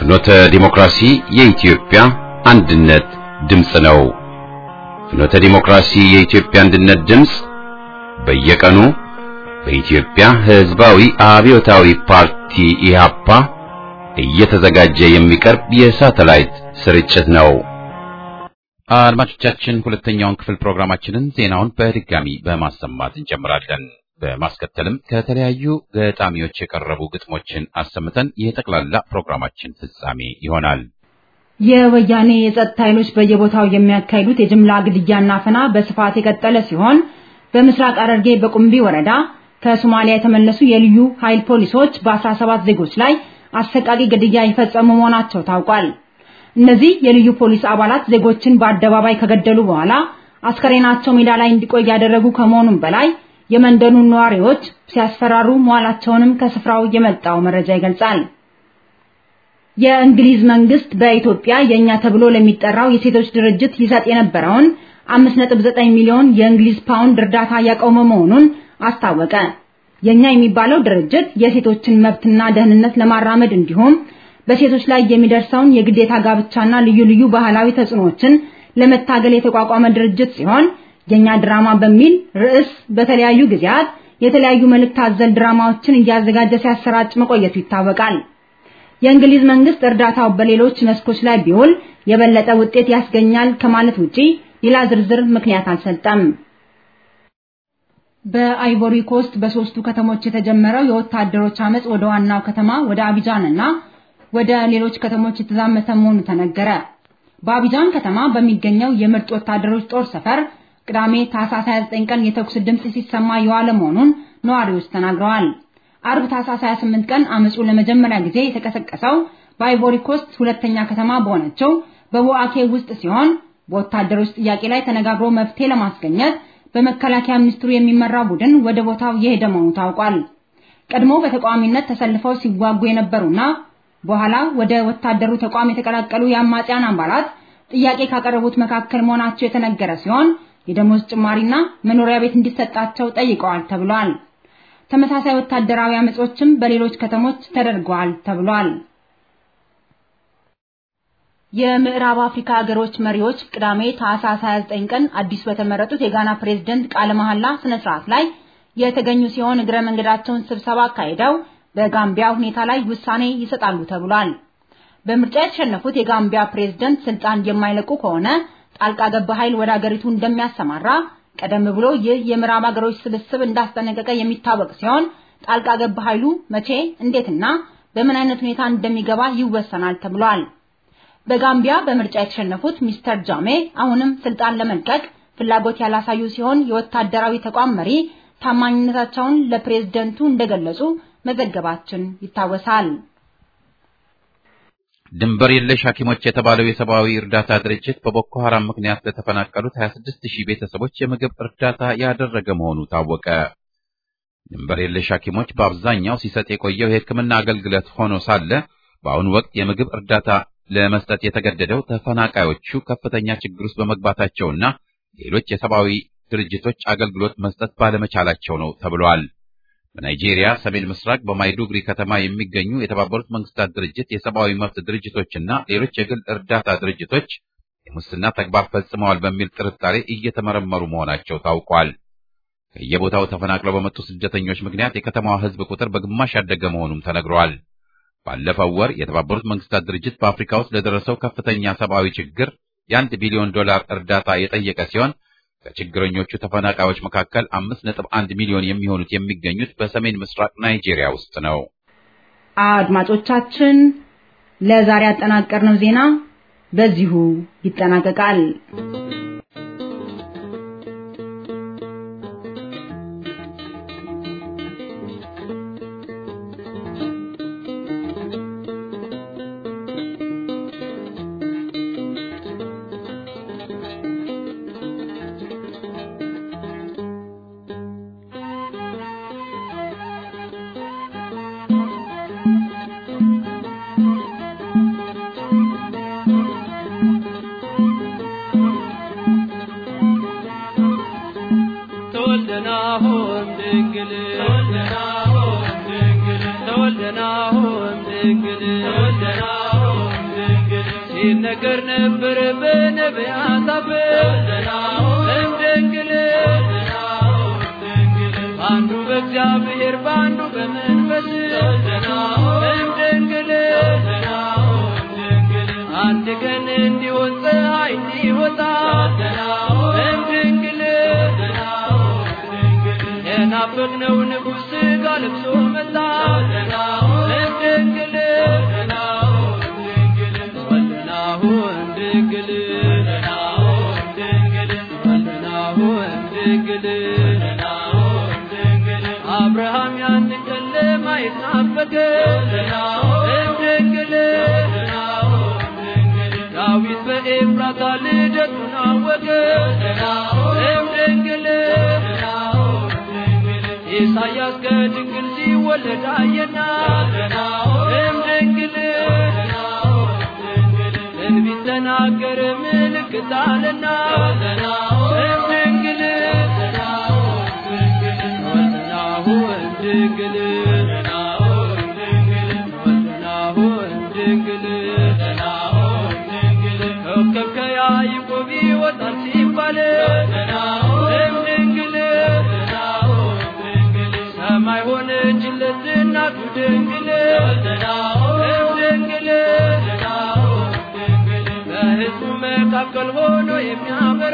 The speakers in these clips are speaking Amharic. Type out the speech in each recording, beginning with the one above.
ፍኖተ ዲሞክራሲ የኢትዮጵያ አንድነት ድምፅ ነው። ፍኖተ ዲሞክራሲ የኢትዮጵያ አንድነት ድምፅ በየቀኑ በኢትዮጵያ ሕዝባዊ አብዮታዊ ፓርቲ ኢህአፓ እየተዘጋጀ የሚቀርብ የሳተላይት ስርጭት ነው። አድማጮቻችን ሁለተኛውን ክፍል ፕሮግራማችንን ዜናውን በድጋሚ በማሰማት እንጀምራለን። በማስከተልም ከተለያዩ ገጣሚዎች የቀረቡ ግጥሞችን አሰምተን የጠቅላላ ፕሮግራማችን ፍጻሜ ይሆናል። የወያኔ የጸጥታ ኃይሎች በየቦታው የሚያካሂዱት የጅምላ ግድያና አፈና በስፋት የቀጠለ ሲሆን በምስራቅ ሐረርጌ በቁምቢ ወረዳ ከሶማሊያ የተመለሱ የልዩ ኃይል ፖሊሶች በ17 ዜጎች ላይ አሰቃቂ ግድያ የፈጸሙ መሆናቸው ታውቋል። እነዚህ የልዩ ፖሊስ አባላት ዜጎችን በአደባባይ ከገደሉ በኋላ አስከሬናቸው ሜዳ ላይ እንዲቆይ ያደረጉ ከመሆኑም በላይ የመንደኑን ነዋሪዎች ሲያስፈራሩ መዋላቸውንም ከስፍራው የመጣው መረጃ ይገልጻል። የእንግሊዝ መንግስት በኢትዮጵያ የኛ ተብሎ ለሚጠራው የሴቶች ድርጅት ይሰጥ የነበረውን 5.9 ሚሊዮን የእንግሊዝ ፓውንድ እርዳታ ያቆመ መሆኑን አስታወቀ። የኛ የሚባለው ድርጅት የሴቶችን መብትና ደህንነት ለማራመድ እንዲሁም በሴቶች ላይ የሚደርሰውን የግዴታ ጋብቻና ልዩ ልዩ ባህላዊ ተጽዕኖዎችን ለመታገል የተቋቋመ ድርጅት ሲሆን የኛ ድራማ በሚል ርዕስ በተለያዩ ጊዜያት የተለያዩ መልእክት አዘል ድራማዎችን እያዘጋጀ ሲያሰራጭ መቆየቱ ይታወቃል። የእንግሊዝ መንግስት እርዳታው በሌሎች መስኮች ላይ ቢውል የበለጠ ውጤት ያስገኛል ከማለት ውጪ ሌላ ዝርዝር ምክንያት አልሰጠም። በአይቮሪ ኮስት በሶስቱ ከተሞች የተጀመረው የወታደሮች አመጽ ወደ ዋናው ከተማ ወደ አቢጃን እና ወደ ሌሎች ከተሞች የተዛመተ መሆኑ ተነገረ። በአቢጃን ከተማ በሚገኘው የምርጥ ወታደሮች ጦር ሰፈር ቅዳሜ ታህሳስ 29 ቀን የተኩስ ድምጽ ሲሰማ የዋለ መሆኑን ነዋሪዎች ተናግረዋል። አርብ ታህሳስ 28 ቀን አመጹ ለመጀመሪያ ጊዜ የተቀሰቀሰው በአይቮሪ ኮስት ሁለተኛ ከተማ በሆነችው በቦአኬ ውስጥ ሲሆን በወታደሮች ጥያቄ ላይ ተነጋግሮ መፍትሄ ለማስገኘት በመከላከያ ሚኒስትሩ የሚመራ ቡድን ወደ ቦታው የሄደ መሆኑ ታውቋል። ቀድሞ በተቃዋሚነት ተሰልፈው ሲዋጉ የነበሩና በኋላ ወደ ወታደሩ ተቋም የተቀላቀሉ የአማጽያን አባላት ጥያቄ ካቀረቡት መካከል መሆናቸው የተነገረ ሲሆን የደሞዝ ጭማሪና መኖሪያ ቤት እንዲሰጣቸው ጠይቀዋል ተብሏል። ተመሳሳይ ወታደራዊ አመጾችም በሌሎች ከተሞች ተደርገዋል ተብሏል። የምዕራብ አፍሪካ ሀገሮች መሪዎች ቅዳሜ ታህሳስ 29 ቀን አዲስ በተመረጡት የጋና ፕሬዝደንት ቃለ መሐላ ስነ ስርዓት ላይ የተገኙ ሲሆን እግረ መንገዳቸውን ስብሰባ አካሂደው በጋምቢያ ሁኔታ ላይ ውሳኔ ይሰጣሉ ተብሏል። በምርጫ የተሸነፉት የጋምቢያ ፕሬዝደንት ስልጣን የማይለቁ ከሆነ ጣልቃ ገብ ኃይል ወደ አገሪቱ እንደሚያሰማራ ቀደም ብሎ ይህ የምዕራብ ሀገሮች ስብስብ እንዳስጠነቀቀ የሚታወቅ ሲሆን ጣልቃ ገብ ኃይሉ መቼ፣ እንዴትና በምን አይነት ሁኔታ እንደሚገባ ይወሰናል ተብሏል። በጋምቢያ በምርጫ የተሸነፉት ሚስተር ጃሜ አሁንም ስልጣን ለመልቀቅ ፍላጎት ያላሳዩ ሲሆን የወታደራዊ ተቋም መሪ ታማኝነታቸውን ለፕሬዝደንቱ እንደገለጹ መዘገባችን ይታወሳል። ድንበር የለሽ ሐኪሞች የተባለው የሰብአዊ እርዳታ ድርጅት በቦኮ ሐራም ምክንያት ለተፈናቀሉት 26 ሺህ ቤተሰቦች የምግብ እርዳታ ያደረገ መሆኑ ታወቀ። ድንበር የለሽ ሐኪሞች በአብዛኛው ሲሰጥ የቆየው የሕክምና አገልግሎት ሆኖ ሳለ በአሁኑ ወቅት የምግብ እርዳታ ለመስጠት የተገደደው ተፈናቃዮቹ ከፍተኛ ችግር ውስጥ በመግባታቸውና ሌሎች የሰብአዊ ድርጅቶች አገልግሎት መስጠት ባለመቻላቸው ነው ተብሏል። በናይጄሪያ ሰሜን ምስራቅ በማይዱግሪ ከተማ የሚገኙ የተባበሩት መንግስታት ድርጅት የሰብአዊ መብት ድርጅቶችና ሌሎች የግል እርዳታ ድርጅቶች የሙስና ተግባር ፈጽመዋል በሚል ጥርጣሬ እየተመረመሩ መሆናቸው ታውቋል። ከየቦታው ተፈናቅለው በመጡ ስደተኞች ምክንያት የከተማዋ ሕዝብ ቁጥር በግማሽ ያደገ መሆኑም ተነግሯል። ባለፈው ወር የተባበሩት መንግስታት ድርጅት በአፍሪካ ውስጥ ለደረሰው ከፍተኛ ሰብአዊ ችግር የአንድ ቢሊዮን ዶላር እርዳታ የጠየቀ ሲሆን ከችግረኞቹ ተፈናቃዮች መካከል አምስት ነጥብ አንድ ሚሊዮን የሚሆኑት የሚገኙት በሰሜን ምስራቅ ናይጄሪያ ውስጥ ነው። አድማጮቻችን ለዛሬ ያጠናቀርነው ዜና በዚሁ ይጠናቀቃል። ተወልደናሆም ድንግል ይነገር ነበር በነቢያት አፍ እምድንግል በአንዱ በእግዚአብሔር በአንዱ በመንፈስ እምድንግል አንድ ቀን እንዲሆን ፀሐይ እንዲወጣ እምድንግል የናፈቅነው ንጉሥ ሥጋ ለብሶ መጣ እምድንግል ወልድናሁ እምድንግል ወልድናሁ እምድንግል አብርሃም ያንን ቀን ለማየት ናፈቀ እምድንግል ዳዊት በኤፍራታ ልደቱን አወቀ እምድንግል ኢሳያስ ከድንግል ሲወለድ አየና እምድንግል ትንቢት ተናገረ ምልክት አለና እምድንግል ወልድናሁ እምድንግል ወልድናሁ እምድንግል ኮከብ ከያዕቆብ ይወጣል ሲባል እምድንግል ሰማይ ሆነችለት እናቱ ድንግል እምድንግል በሕዝቡ መካከል ሆኖ የሚያበራ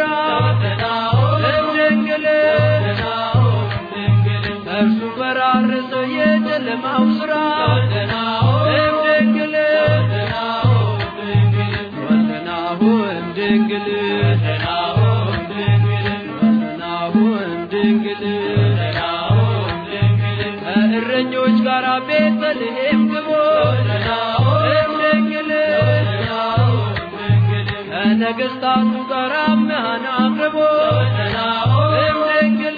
እምድንግል እርሱ በራረሰ የጨለማው ሥራ እምድንግል ወልድናሁ እምድንግል ወልድናሁ እምድንግል ከእረኞች ጋር ቤተልሔም ግቦ እምድንግል ከነገሥታቱ ጋር መሃን አቅርቦ እምድንግል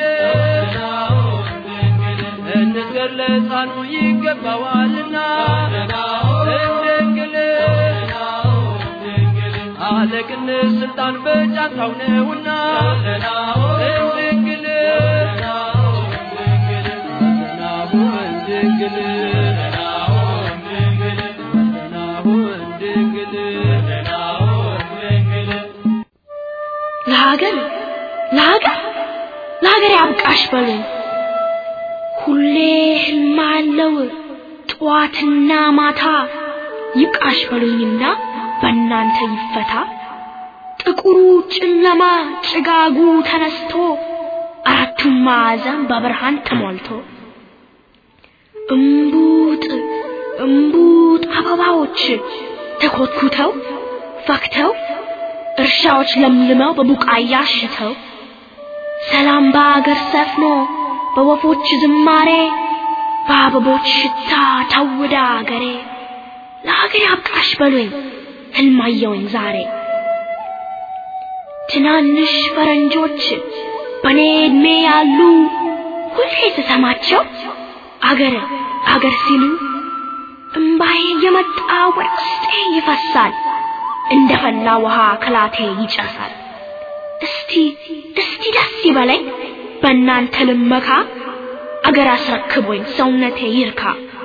እንስገድ ለሕፃኑ ይገባዋልና እምድንግል አለቅነት ስልጣን በጫንቃው ነውና እምድንግል ወልድናሁ እምድንግል ወልድናሁ እምድንግል ለሀገር ለሀገር ለሀገር ያብቃሽ በሉኝ ሁሌ ህልም አለው ጠዋትና ማታ ይብቃሽ በሉኝና በእናንተ ይፈታ ጥቁሩ ጨለማ ጭጋጉ ተነስቶ አራቱም ማዕዘን በብርሃን ተሞልቶ እምቡጥ እምቡጥ አበባዎች ተኮትኩተው ፈክተው እርሻዎች ለምልመው በቡቃያ አሽተው ሰላም በአገር ሰፍኖ በወፎች ዝማሬ በአበቦች ሽታ ታውዳ አገሬ ለሀገር ያብቃሽ በሉኝ ህልማየውኝ ዛሬ ትናንሽ ፈረንጆች በኔ እድሜ ያሉ ሁሌ ስሰማቸው አገር አገር ሲሉ እምባዬ የመጣ ወደ ውስጤ ይፈሳል እንደ ፈላ ውሃ ከላቴ ይጨሳል እስቲ እስቲ ደስ ይበለኝ በእናንተ ልመካ አገር አስረክቦኝ ሰውነቴ ይርካ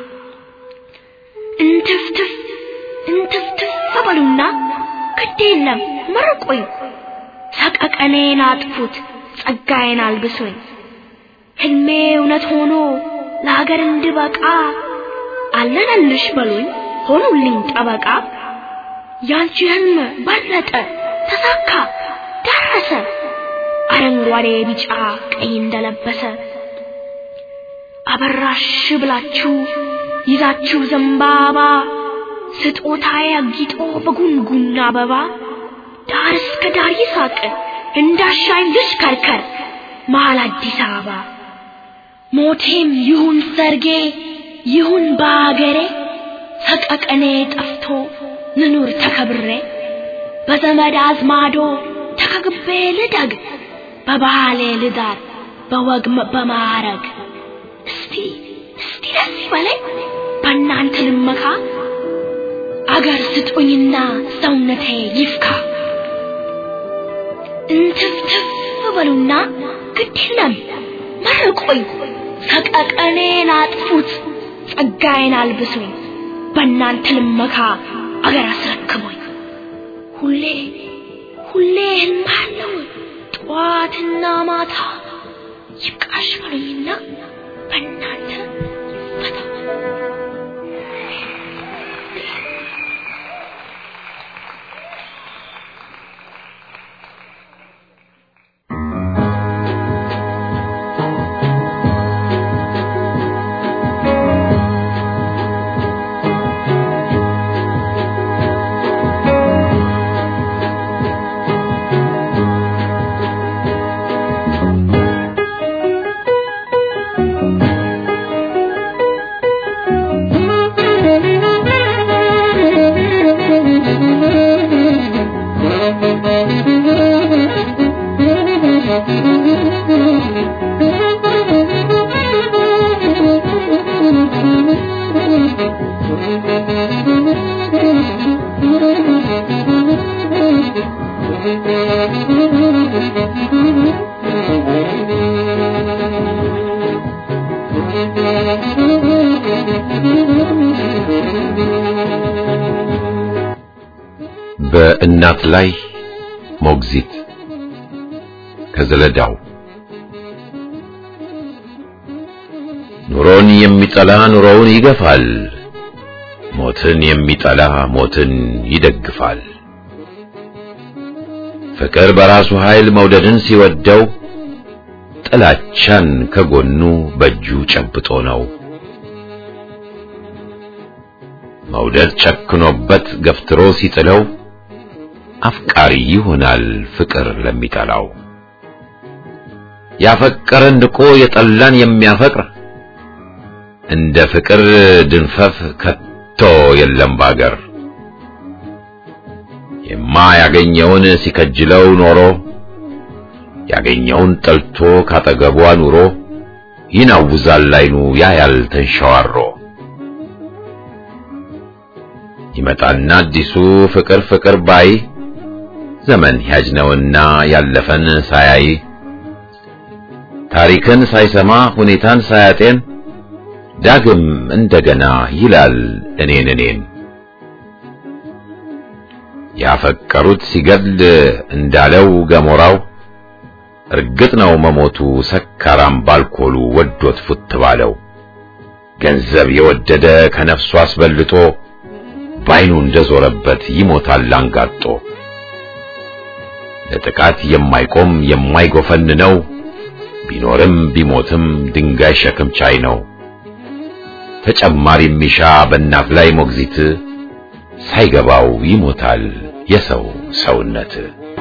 እንትፍትፍ እንትፍትፍ በሉና ግድ የለም መርቁኝ ሰቀቀኔን አጥፉት ጸጋዬን አልብሱኝ ህልሜ እውነት ሆኖ ለሀገር እንድበቃ አለነልሽ በሉኝ ሆኑልኝ ጠበቃ ያንቺ ህልም በለጠ ተሳካ ደረሰ አረንጓዴ ቢጫ ቀይ እንደለበሰ አበራሽ ብላችሁ ይዛችሁ ዘንባባ ስጦታዬ አጊጦ በጉንጉን አበባ ዳር እስከ ዳር ይሳቅ እንዳሻኝ ልሽከርከር መሀል አዲስ አበባ ሞቴም ይሁን ሰርጌ ይሁን በአገሬ ሰቀቀኔ ጠፍቶ ልኑር ተከብሬ በዘመድ አዝማዶ ተከግቤ ልደግ በባህሌ ልዳር በወግ በማረግ እስቲ እስቲ ደስ ይበለኝ በእናንተ ልመካ አገር ስጡኝና ሰውነቴ ይፍካ እንትፍትፍ በሉና ግድ የለም መርቆኝ ሰቀቀኔን አጥፉት ጸጋዬን አልብሱኝ በእናንተ ልመካ አገር አስረክቦኝ ሁሌ ሁሌ ህልም አለው ጠዋትና ማታ ይብቃሽ በሉኝና በእናንተ ይፈታ። በእናት ላይ ሞግዚት ከዘለዳው ኑሮን የሚጠላ ኑሮውን ይገፋል፣ ሞትን የሚጠላ ሞትን ይደግፋል። ፍቅር በራሱ ኃይል መውደድን ሲወደው ጥላቻን ከጎኑ በእጁ ጨብጦ ነው። መውደድ ጨክኖበት ገፍትሮ ሲጥለው አፍቃሪ ይሆናል ፍቅር ለሚጠላው። ያፈቀረን ንቆ የጠላን የሚያፈቅር እንደ ፍቅር ድንፈፍ ከቶ የለም ባገር። የማያገኘውን ሲከጅለው ኖሮ ያገኘውን ጠልቶ ካጠገቧ ኑሮ ይናውዛል አይኑ ያያል ተንሸዋሮ። ይመጣና አዲሱ ፍቅር ፍቅር ባይ ዘመን ያጅ ነውና ያለፈን ሳያይ ታሪክን ሳይሰማ ሁኔታን ሳያጤን ዳግም እንደገና ይላል እኔን እኔን ያፈቀሩት ሲገድል እንዳለው ገሞራው እርግጥ ነው መሞቱ ሰካራም ባልኮሉ ወዶት ፉት ባለው ገንዘብ የወደደ ከነፍሱ አስበልጦ ባይኑ እንደዞረበት ይሞታል አንጋጦ። ለጥቃት የማይቆም የማይጎፈን ነው ቢኖርም ቢሞትም ድንጋይ ሸክም ቻይ ነው። ተጨማሪ ሚሻ በእናት ላይ ሞግዚት ሳይገባው ይሞታል የሰው ሰውነት።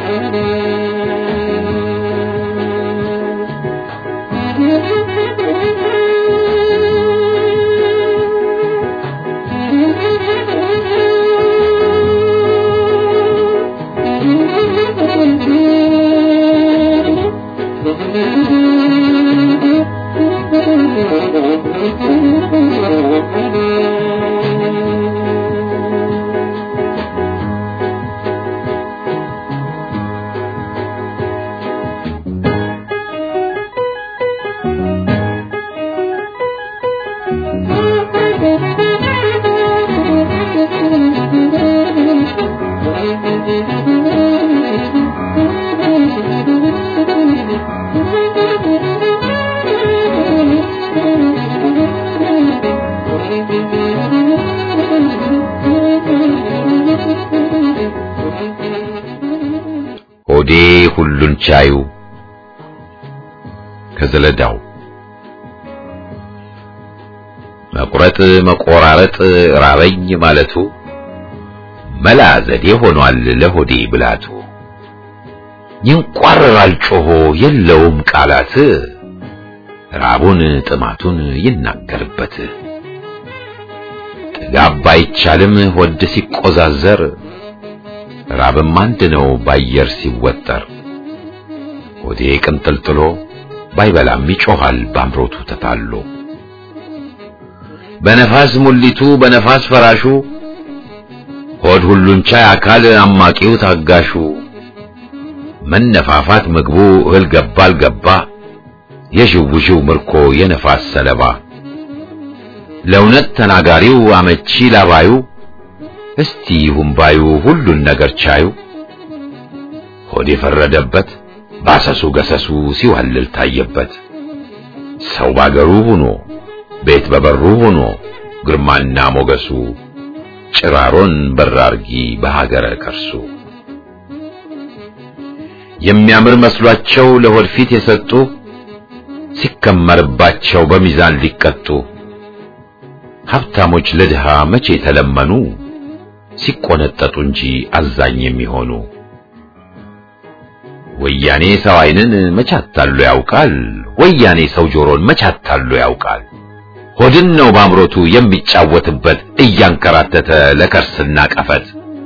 ሆዴ ሁሉን ቻዩ ከዘለዳው መቁረጥ መቆራረጥ ራበኝ ማለቱ መላ ዘዴ ሆኗል ለሆዴ ብላቱ። ይንቋረራል ጮሆ የለውም ቃላት ራቡን ጥማቱን ይናገርበት። ጥጋብ ባይቻልም ሆድ ሲቆዛዘር ራብም አንድ ነው ባየር ሲወጠር። ሆዴ ቅንጥልጥሎ ባይበላም ይጮሃል ባምሮቱ ተታሎ። በነፋስ ሙሊቱ በነፋስ ፈራሹ ሆድ ሁሉን ቻይ አካል አማቂው ታጋሹ መነፋፋት ምግቡ እህል ገባ አልገባ የዥውዥው ምርኮ የነፋስ ሰለባ ለእውነት ተናጋሪው አመቺ ላባዩ እስቲ ይሁን ባዩ ሁሉን ነገር ቻዩ ሆድ የፈረደበት ባሰሱ ገሰሱ ሲዋልል ታየበት። ሰው ባገሩ ሆኖ ቤት በበሩ ሆኖ ግርማና ሞገሱ ጭራሮን በራርጊ በሀገረ ከርሱ የሚያምር መስሏቸው ለሆድ ፊት የሰጡ ሲከመርባቸው በሚዛን ሊቀጡ ሀብታሞች ለድሃ መቼ ተለመኑ ሲቆነጠጡ እንጂ አዛኝ የሚሆኑ ወያኔ ሰው ዓይንን መቻታሉ ያውቃል ወያኔ ሰው ጆሮን መቻታሉ ያውቃል ሆድን ነው ባምሮቱ የሚጫወትበት እያንከራተተ ለከርስና ቀፈት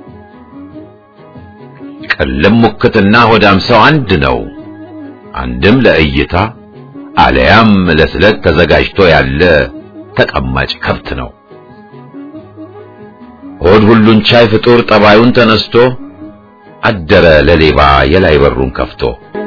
ቅልም ሙክትና ሆዳም ሰው አንድ ነው አንድም ለእይታ አለያም ለስለት ተዘጋጅቶ ያለ ተቀማጭ ከብት ነው ሆድ ሁሉን ቻይ ፍጡር ጠባዩን ተነስቶ አደረ ለሌባ የላይ በሩን ከፍቶ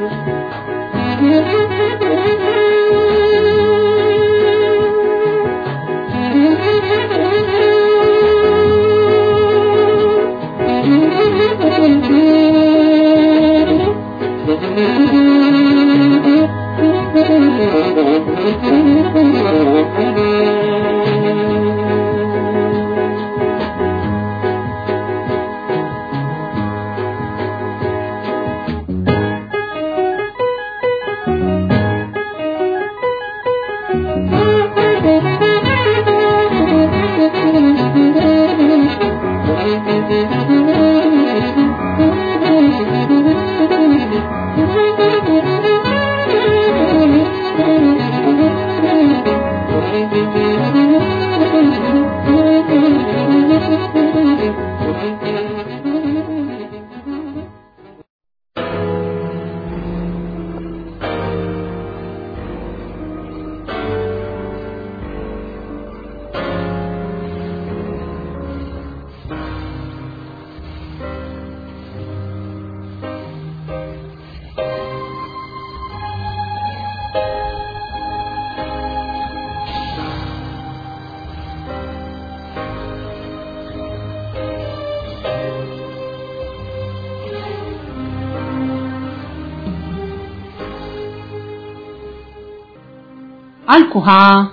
አልኩሃ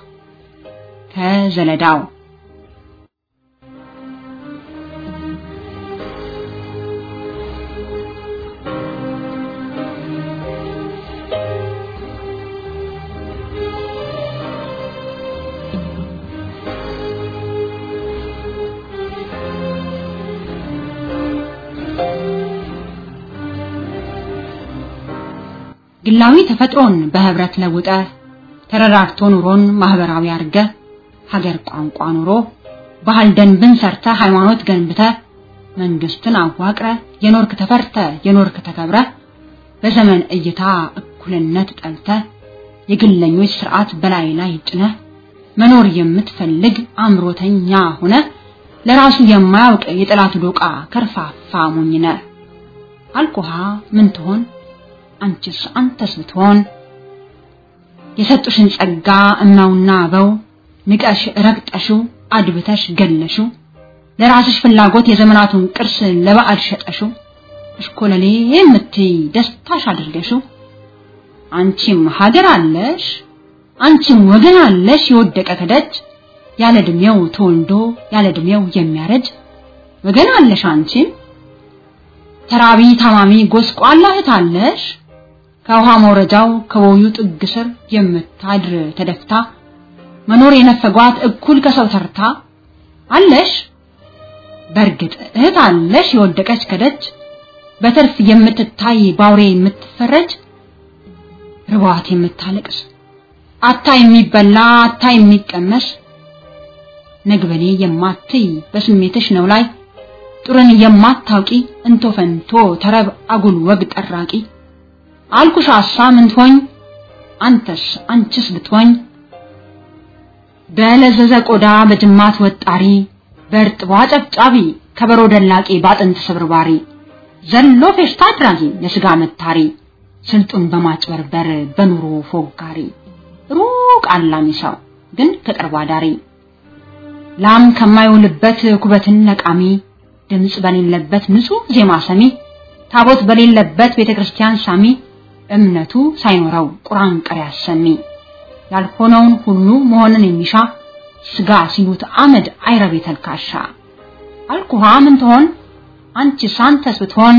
ከዘለዳው ግላዊ ተፈጥሮን በህብረት ለውጠ ተረራርቶ ኑሮን ማህበራዊ አርገ ሀገር ቋንቋ ኑሮ ባህል ደንብን ሰርተ ሃይማኖት ገንብተ መንግስትን አዋቅረ የኖርክ ተፈርተ የኖርክ ተከብረ በዘመን እይታ እኩልነት ጠልተ የግለኞች ስርዓት በላይ ላይ ጭነ መኖር የምትፈልግ አምሮተኛ ሆነ ለራሱ የማያውቅ የጠላቱ ዶቃ ከርፋፋ ሞኝነ አልኩሃ ምን ትሆን አንቺስ አንተስ ብትሆን የሰጡሽን ጸጋ እናውና አበው ንቀሽ ረግጠሽው አድብተሽ ገለሽው ለራስሽ ፍላጎት የዘመናቱን ቅርስ ለበዓል ሸጠሽው እሽኮለሌ የምትይ ደስታሽ አድርገሽው አንቺም ሀገር አለሽ አንቺም ወገን አለሽ የወደቀ ከደጅ ያለ እድሜው ተወልዶ ያለ እድሜው የሚያረጅ ወገን አለሽ አንቺም ተራቢ ታማሚ ጎስቋላ እህት አለሽ ከውሃ መውረጃው ከቦዩ ጥግ ስር የምታድር ተደፍታ መኖር የነፈጓት እኩል ከሰው ተርታ አለሽ በእርግጥ እህት አለሽ የወደቀች ከደጅ በትርፍ የምትታይ ባውሬ የምትፈረጅ ርቧት የምታለቅስ አታ የሚበላ አታ የሚቀመስ ነግበኔ የማትይ በስሜትሽ ነው ላይ ጡርን የማታውቂ እንቶ ፈንቶ ተረብ አጉል ወግ ጠራቂ አልኩሽ አሳ ምን ትሆኝ አንተስ አንቺስ ብትሆኝ በለዘዘ ቆዳ በጅማት ወጣሪ በእርጥቧ ጨብጫቢ ከበሮ ደላቂ ባጥንት ስብርባሪ ዘሎ ፌሽታ አድራጊ የስጋ መታሪ ስልጡን በማጭበርበር በኑሮ ፎጋሪ ሩቅ አላሚ ሰው ግን ከቅርብ አዳሪ ላም ከማይውልበት ኩበትን ነቃሚ ድምፅ በሌለበት ንጹህ ዜማ ሰሚ ታቦት በሌለበት ቤተክርስቲያን ሳሚ እምነቱ ሳይኖረው ቁርአን ቀሪ አሰሚ ያልሆነውን ሁሉ መሆንን የሚሻ ስጋ ሲሉት አመድ አይረቤ ተልካሻ አልኩሃ ምን ትሆን አንቺ ሳንተስ ብትሆን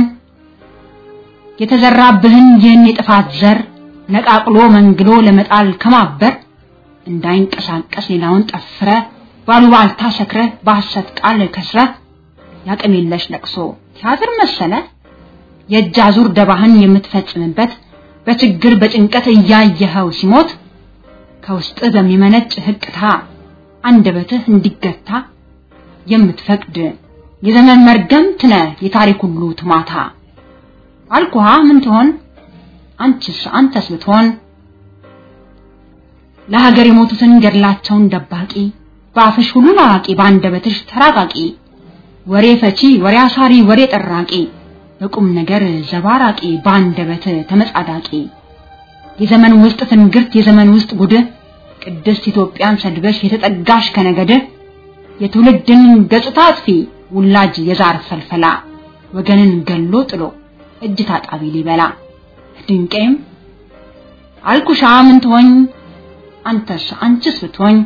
የተዘራብህን ይህን የጥፋት ዘር ነቃቅሎ መንግሎ ለመጣል ከማበር እንዳይንቀሳቀስ ሌላውን ጠፍረ ባሉባልታ ሰክረ በሐሰት ቃል ከስረ ያቅም የለሽ ለቅሶ ቲያትር መሰለ የእጅ አዙር ደባህን የምትፈጽምበት በችግር በጭንቀት እያየኸው ሲሞት ከውስጥ በሚመነጭ ህቅታ አንደበትህ እንዲገታ የምትፈቅድ የዘመን መርገምት ነህ የታሪክ ሁሉ ትማታ አልኩሃ ምን ትሆን አንቺስ አንተስ ብትሆን ለሀገር የሞቱትን ገድላቸውን ደባቂ በአፍሽ ሁሉን አዋቂ በአንደበትሽ ተራቃቂ ወሬ ፈቺ ወሬ አሳሪ ወሬ ጠራቂ በቁም ነገር ዘባራቂ በአንደበት ተመጻዳቂ የዘመን ውስጥ ትንግርት የዘመን ውስጥ ጉድ ቅድስት ኢትዮጵያን ሰድበሽ የተጠጋሽ ከነገድ የትውልድን ገጽታ አጥፊ ውላጅ የዛር ፈልፈላ ወገንን ገሎ ጥሎ እጅ ታጣቢ ሊበላ ድንቄም አልኩሻ ምን ትሆኝ አንተስ አንቺስ ብትሆኝ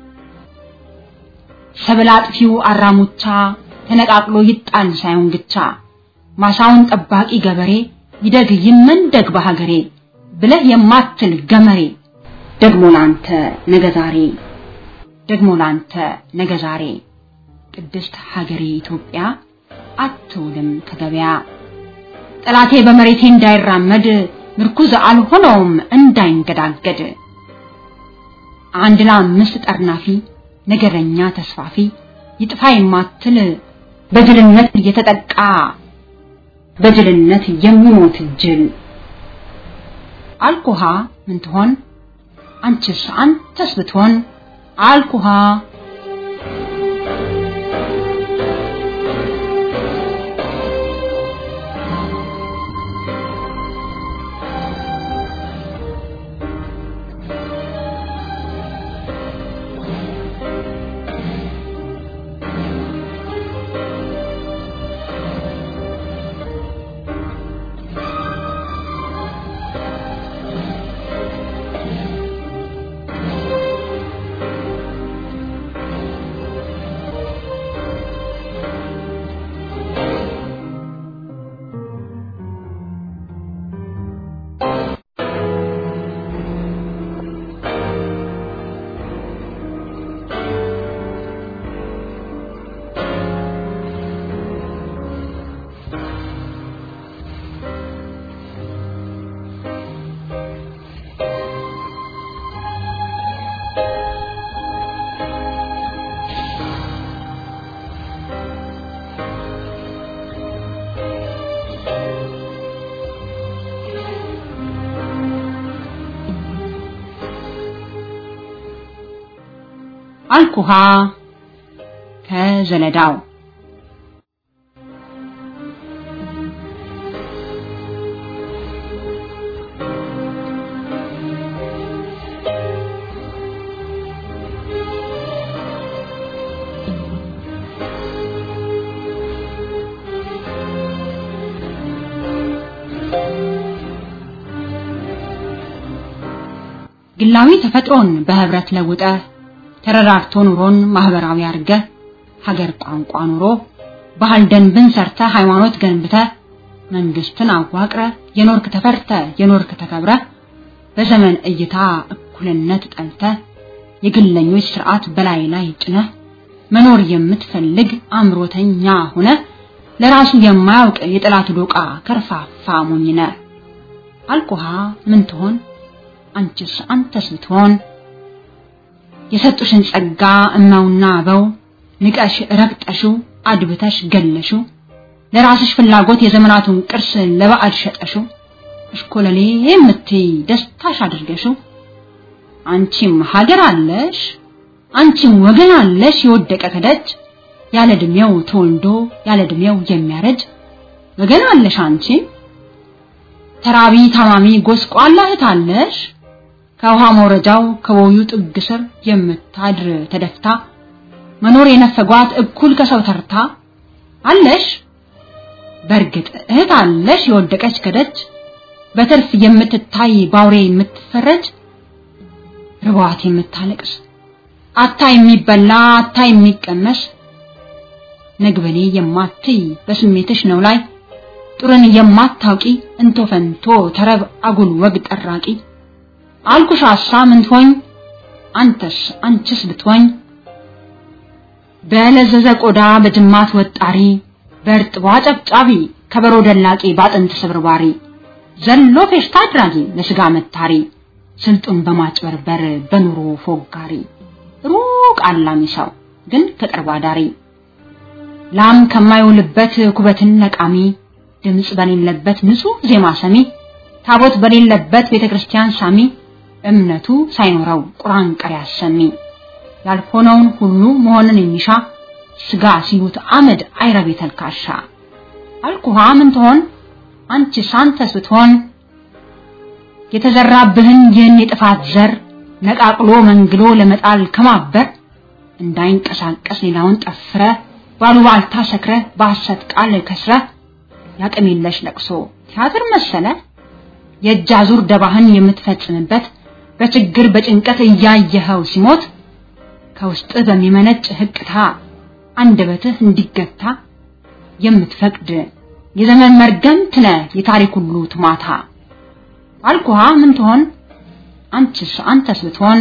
ሰብል አጥፊው አራሙቻ ተነቃቅሎ ይጣል ሳይሆን ግቻ ማሳውን ጠባቂ ገበሬ ይደግ ይመንደግ በሀገሬ ብለህ የማትል ገመሬ ደግሞ ላንተ ነገ ዛሬ ደግሞ ላንተ ነገ ዛሬ ቅድስት ሀገሬ ኢትዮጵያ አትውልም ከገበያ ጠላቴ በመሬቴ እንዳይራመድ ምርኩዝ አልሆነውም እንዳይንገዳገድ አንድ ለአምስት ጠርናፊ ነገረኛ ተስፋፊ ይጥፋ የማትል በጅልነት እየተጠቃ በጅልነት የሚሞት ጅል አልኩሃ ምን ትሆን አንቺስ አንተስ ብትሆን አልኩሃ አልኩሃ ከዘለዳው ግላዊ ተፈጥሮን በህብረት ለውጠ ተረዳርቶ ኑሮን ማህበራዊ አርገ ሀገር ቋንቋ ኑሮ ባህል ደንብን ሰርተ ሃይማኖት ገንብተ መንግስትን አዋቅረ የኖርክ ተፈርተ የኖርክ ተከብረ በዘመን እይታ እኩልነት ጠልተ የግለኞች ስርዓት በላይ ላይ ጭነ መኖር የምትፈልግ አምሮተኛ ሆነ ለራሱ የማያውቅ የጠላት ዶቃ ከርፋፋ ሞኝነ አልኩሃ ምን ትሆን አንቺስ አንተስ ብትሆን የሰጡሽን ጸጋ እማውና አበው ንቀሽ ረግጠሽው አድብተሽ ገለሽው ለራስሽ ፍላጎት የዘመናቱን ቅርስ ለባዕድ ሸጠሽው እሽኮለሌ የምትይ ደስታሽ አድርገሽው አንቺም ሀገር አለሽ አንቺም ወገን አለሽ የወደቀ ከደጅ ያለ እድሜው ተወልዶ ያለ እድሜው የሚያረጅ ወገን አለሽ አንቺም ተራቢ ታማሚ ጎስቋላ እህት አለሽ ከውሃ መውረጃው ከቦዩ ጥግ ስር የምታድር ተደፍታ መኖር የነፈጓት እኩል ከሰው ተርታ አለሽ በእርግጥ እህት አለሽ የወደቀች ከደጅ በትርፍ የምትታይ ባውሬ የምትፈረጅ ርቧት የምታለቅስ አታ የሚበላ አታ የሚቀመስ ነግበኔ የማትይ በስሜትሽ ነው ላይ ጡርን የማታውቂ እንቶ ፈንቶ ተረብ አጉል ወግ ጠራቂ አልኩሽ አሳ ምን ትሆኝ አንተስ አንቺስ ብትሆኝ በለዘዘ ቆዳ በጅማት ወጣሪ በእርጥቧ ጨብጫቢ ከበሮ ደላቂ ባጥንት ስብርባሪ ዘሎ ፌሽታ አድራጊ ለስጋ መታሪ ስልጡን በማጭበርበር በኑሮ ፎጋሪ ሩቅ አላሚ ሰው ግን ከቅርብ አዳሪ ላም ከማይውልበት ኩበትን ነቃሚ ድምፅ በሌለበት ንጹህ ዜማ ሰሚ ታቦት በሌለበት ቤተክርስቲያን ሳሚ እምነቱ ሳይኖረው ቁርአን ቀሪ አሰሚ ያልሆነውን ሁሉ መሆንን የሚሻ ስጋ ሲሉት አመድ አይረቤ ተልካሻ አልኩሃ ምን ትሆን አንቺስ አንተስ ብትሆን የተዘራብህን ይህን የጥፋት ዘር ነቃቅሎ መንግሎ ለመጣል ከማበር እንዳይንቀሳቀስ ሌላውን ጠፍረ ባሉባልታ ሰክረ በሐሰት ቃል ከስረ ያቅም የለሽ ለቅሶ ቲያትር መሰለ የእጅ አዙር ደባህን የምትፈጽምበት በችግር በጭንቀት እያየኸው ሲሞት ከውስጥ በሚመነጭ ህቅታ አንደበትህ እንዲገታ የምትፈቅድ የዘመን መርገምት ነህ የታሪክ ሁሉ ትማታ አልኩሃ ምን ትሆን አንቺስ አንተስ ብትሆን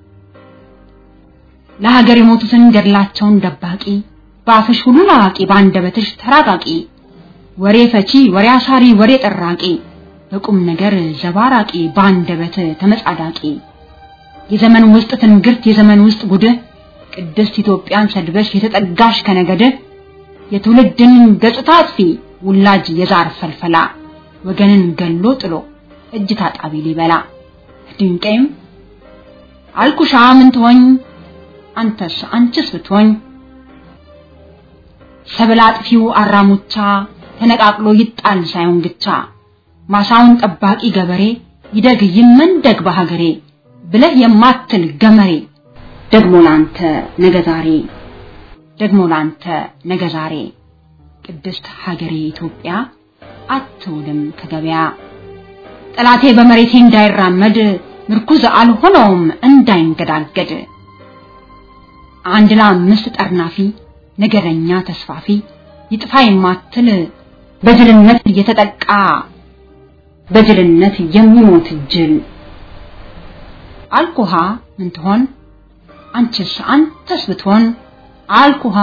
ለሀገር የሞቱትን ገድላቸውን ደባቂ በአፍሽ ሁሉን አዋቂ በአንደበትሽ ተራቃቂ ወሬ ፈቺ ወሬ አሳሪ ወሬ ጠራቂ በቁም ነገር ዘባራቂ በአንደበት ተመጻዳቂ የዘመን ውስጥ ትንግርት የዘመን ውስጥ ጉድህ ቅድስት ኢትዮጵያን ሰድበሽ የተጠጋሽ ከነገድ የትውልድን ገጽታ አጥፊ ውላጅ የዛር ፈልፈላ ወገንን ገሎ ጥሎ እጅ ታጣቢ ሊበላ ድንቄም አልኩሻ ምን ትሆኝ አንተስ አንቺስ ብትሆኝ ሰብል አጥፊው አራሙቻ ተነቃቅሎ ይጣል ሳይሆን ግቻ ማሳውን ጠባቂ ገበሬ ይደግ ይመንደግ በሀገሬ ብለህ የማትል ገመሬ ደግሞ ላንተ ነገ ዛሬ ደግሞ ላንተ ነገ ዛሬ ቅድስት ሀገሬ ኢትዮጵያ አትውልም ከገበያ ጠላቴ በመሬቴ እንዳይራመድ ምርኩዝ አልሆነውም እንዳይንገዳገድ አንድ ለአምስት ጠርናፊ ነገረኛ ተስፋፊ ይጥፋ የማትል በጅልነት እየተጠቃ በጅልነት የሚሞት ጅል አልኩሃ ምን ትሆን አንቺስ አንተስ ብትሆን አልኩሃ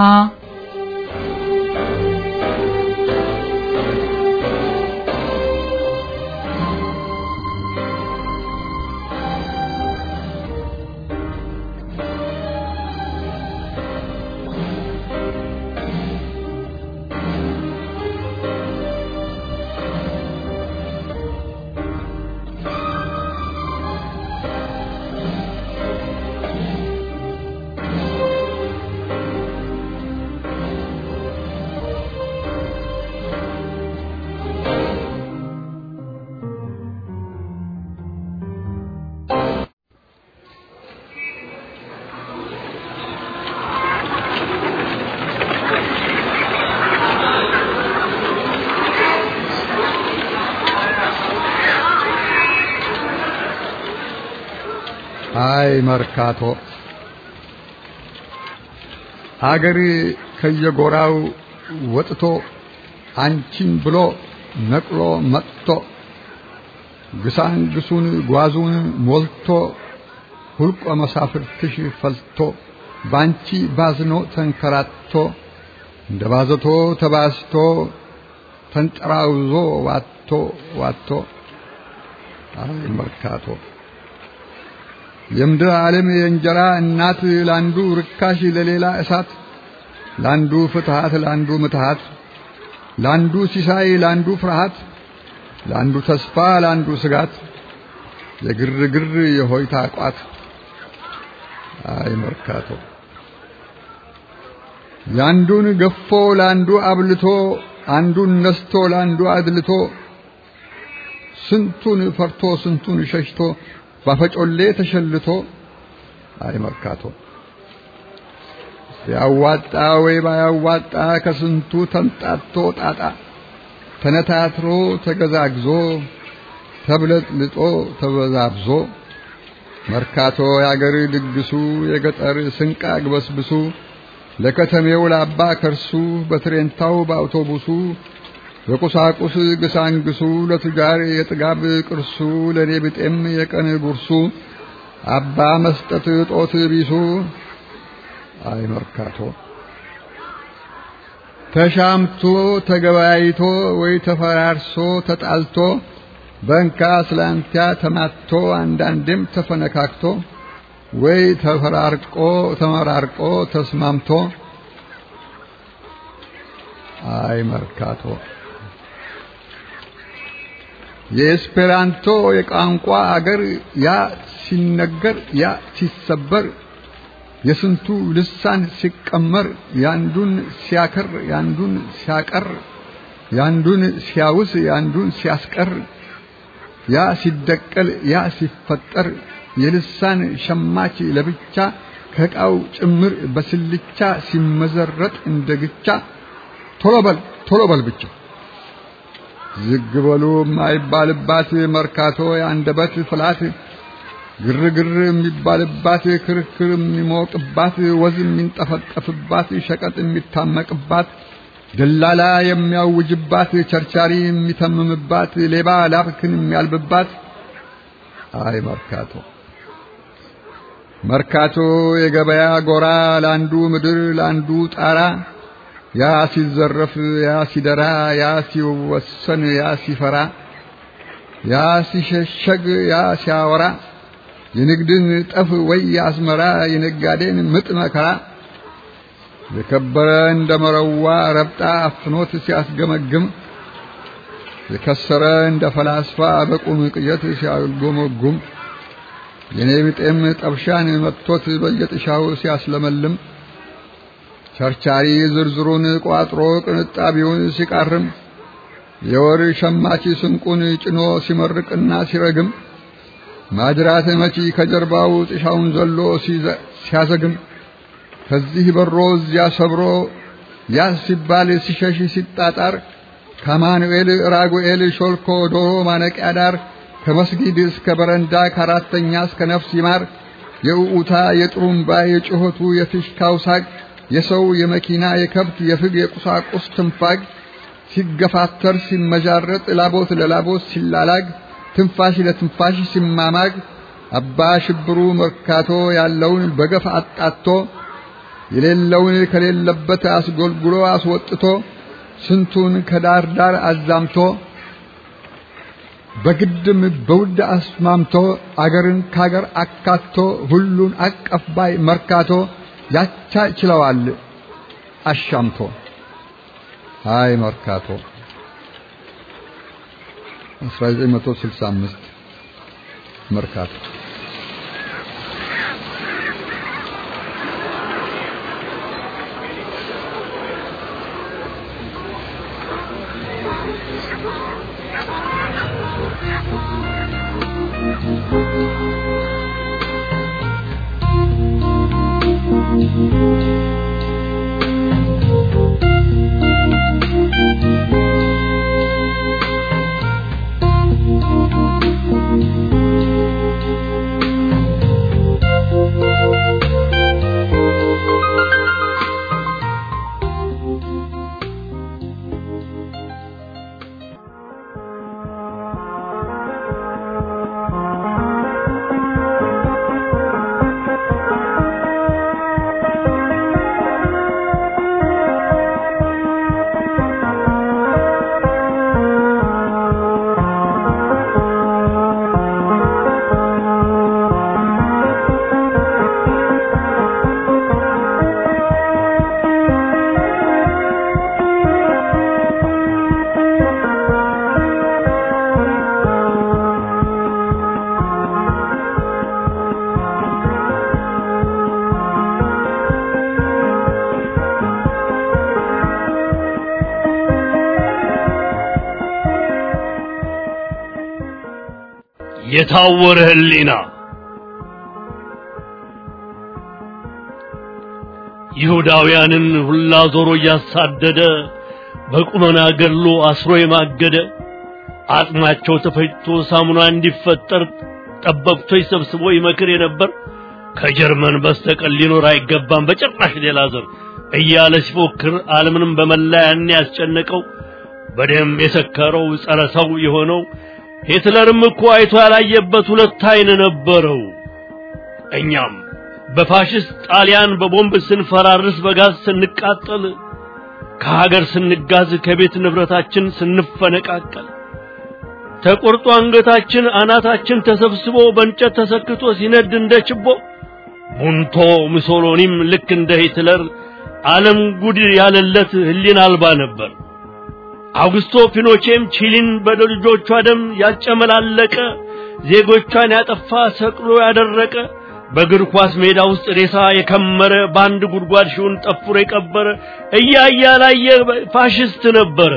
አይ መርካቶ አገር ከየጎራው ወጥቶ አንቺን ብሎ ነቅሎ መጥቶ ግሳንግሱን ጓዙን ሞልቶ ሁልቆ መሳፍርትሽ ፈልቶ ባንቺ ባዝኖ ተንከራቶ እንደ ባዘቶ ተባስቶ ተንጠራውዞ ዋቶ ዋቶ አይ መርካቶ የምድር ዓለም የእንጀራ እናት ላንዱ ርካሽ ለሌላ እሳት ላንዱ ፍትሃት ላንዱ ምትሃት ላንዱ ሲሳይ ላንዱ ፍርሃት ላንዱ ተስፋ ላንዱ ስጋት የግርግር የሆይታ ቋት አይ መርካቶ ያንዱን ገፎ ላንዱ አብልቶ አንዱን ነስቶ ላንዱ አድልቶ ስንቱን ፈርቶ ስንቱን ሸሽቶ ባፈጮሌ ተሸልቶ አይ መርካቶ ሲያዋጣ ወይ ባያዋጣ ከስንቱ ተንጣቶ ጣጣ ተነታትሮ ተገዛግዞ ተብለጥልጦ ተበዛብዞ መርካቶ ያገር ድግሱ የገጠር ስንቅ አግበስብሱ ለከተሜው ላባ ከርሱ በትሬንታው በአውቶቡሱ በቁሳቁስ ግሳንግሱ ለቱጃር የጥጋብ ቅርሱ ለኔ ብጤም የቀን ጉርሱ አባ መስጠት ጦት ቢሱ አይ መርካቶ ተሻምቶ ተገበያይቶ ወይ ተፈራርሶ ተጣልቶ በእንካ ስላንቲያ ተማቶ አንዳንዴም ተፈነካክቶ ወይ ተፈራርቆ ተመራርቆ ተስማምቶ አይ መርካቶ የኤስፔራንቶ የቋንቋ አገር ያ ሲነገር ያ ሲሰበር የስንቱ ልሳን ሲቀመር ያንዱን ሲያከር ያንዱን ሲያቀር ያንዱን ሲያውስ ያንዱን ሲያስቀር ያ ሲደቀል ያ ሲፈጠር የልሳን ሸማች ለብቻ ከዕቃው ጭምር በስልቻ ሲመዘረጥ እንደ ግቻ ቶሎ በል ቶሎ በል ብቻ ዝግ በሉ የማይባልባት መርካቶ የአንደበት ፍላት ግርግር የሚባልባት ክርክር የሚሞቅባት ወዝ የሚንጠፈጠፍባት ሸቀጥ የሚታመቅባት ደላላ የሚያውጅባት ቸርቻሪ የሚተምምባት ሌባ ላፍክን የሚያልብባት አይ መርካቶ መርካቶ የገበያ ጎራ ለአንዱ ምድር ለአንዱ ጣራ ያ ሲዘረፍ ያ ሲደራ ያ ሲወሰን ያ ሲፈራ ያ ሲሸሸግ ያ ሲያወራ የንግድን ጠፍ ወይ አስመራ የነጋዴን ምጥ መከራ የከበረ እንደ መረዋ ረብጣ አፍኖት ሲያስገመግም የከሰረ እንደ ፈላስፋ በቁም ቅየት ሲያጎመጉም የኔ ብጤም ጠብሻን መጥቶት በየጥሻው ሲያስለመልም ቸርቻሪ ዝርዝሩን ቋጥሮ ቅንጣቢውን ሲቃርም የወር ሸማች ስንቁን ጭኖ ሲመርቅና ሲረግም ማጅራት መቺ ከጀርባው ጥሻውን ዘሎ ሲያዘግም ከዚህ በሮ እዚያ ሰብሮ ያ ሲባል ሲሸሽ ሲጣጣር ከአማኑኤል ራጉኤል ሾልኮ ዶሮ ማነቂያ ዳር ከመስጊድ እስከ በረንዳ ከአራተኛ እስከ ነፍስ ይማር የኡኡታ የጥሩምባ የጩኸቱ የፊሽካው ሳግ የሰው የመኪና የከብት የፍግ የቁሳቁስ ትንፋግ ሲገፋተር ሲመዣረጥ ላቦት ለላቦት ሲላላግ ትንፋሽ ለትንፋሽ ሲማማግ አባ ሽብሩ መርካቶ ያለውን በገፍ አጣቶ የሌለውን ከሌለበት አስጎልጉሎ አስወጥቶ ስንቱን ከዳር ዳር አዛምቶ በግድም በውድ አስማምቶ አገርን ካገር አካቶ ሁሉን አቀፍ ባይ መርካቶ ያቻ ችለዋል አሻምቶ ሃይ መርካቶ 1965 መርካቶ የታወረ ህሊና ይሁዳውያንን ሁላ ዞሮ እያሳደደ በቁመና ገድሎ አስሮ የማገደ አጥማቸው ተፈጭቶ ሳሙና እንዲፈጠር ጠበብቶች ሰብስቦ ይመክር የነበር ከጀርመን በስተቀር ሊኖር አይገባም በጭራሽ ሌላ ዘር እያለ ሲፎክር ዓለምንም በመላ ያን ያስጨነቀው በደም የሰከረው ጸረ ሰው የሆነው ሂትለርም እኮ አይቶ ያላየበት ሁለት አይን ነበረው። እኛም በፋሽስት ጣሊያን በቦምብ ስንፈራርስ በጋዝ ስንቃጠል ከሀገር ስንጋዝ ከቤት ንብረታችን ስንፈነቃቀል ተቆርጦ አንገታችን አናታችን ተሰብስቦ በእንጨት ተሰክቶ ሲነድ እንደ ችቦ ቡንቶ ሙሶሎኒም ልክ እንደ ሂትለር ዓለም ጉድ ያለለት ህሊና አልባ ነበር። አውግስቶ ፒኖቼም ቺሊን በልጆቿ ደም ያጨመላለቀ ዜጎቿን ያጠፋ ሰቅሎ ያደረቀ በእግር ኳስ ሜዳ ውስጥ ሬሳ የከመረ በአንድ ጉድጓድ ሺውን ጠፍሮ የቀበረ እያያ ላየ ፋሽስት ነበረ።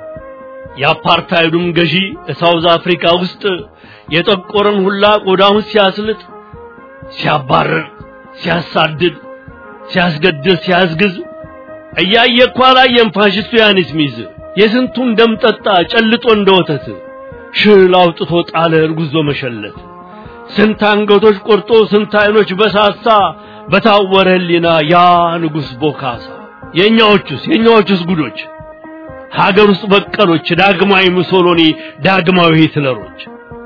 የአፓርታይዱም ገዢ ሳውዝ አፍሪካ ውስጥ የጠቆረን ሁላ ቆዳውን ሲያስልጥ፣ ሲያባረር፣ ሲያሳድድ፣ ሲያስገድል፣ ሲያስግዝ እያየ እኮ አላየም ፋሽስቱ ያኒስ ሚዝ የስንቱን ደም ጠጣ ጨልጦ እንደ ወተት ሽል አውጥቶ ጣለ እርጉዞ መሸለት ስንት አንገቶች ቆርጦ ስንት አይኖች በሳሳ በታወረ ህሊና ያ ንጉሥ ቦካሳ የእኛዎቹስ የእኛዎቹስ ጉዶች ሀገር ውስጥ በቀሎች ዳግማዊ ሙሶሎኒ ዳግማዊ ሂትለሮች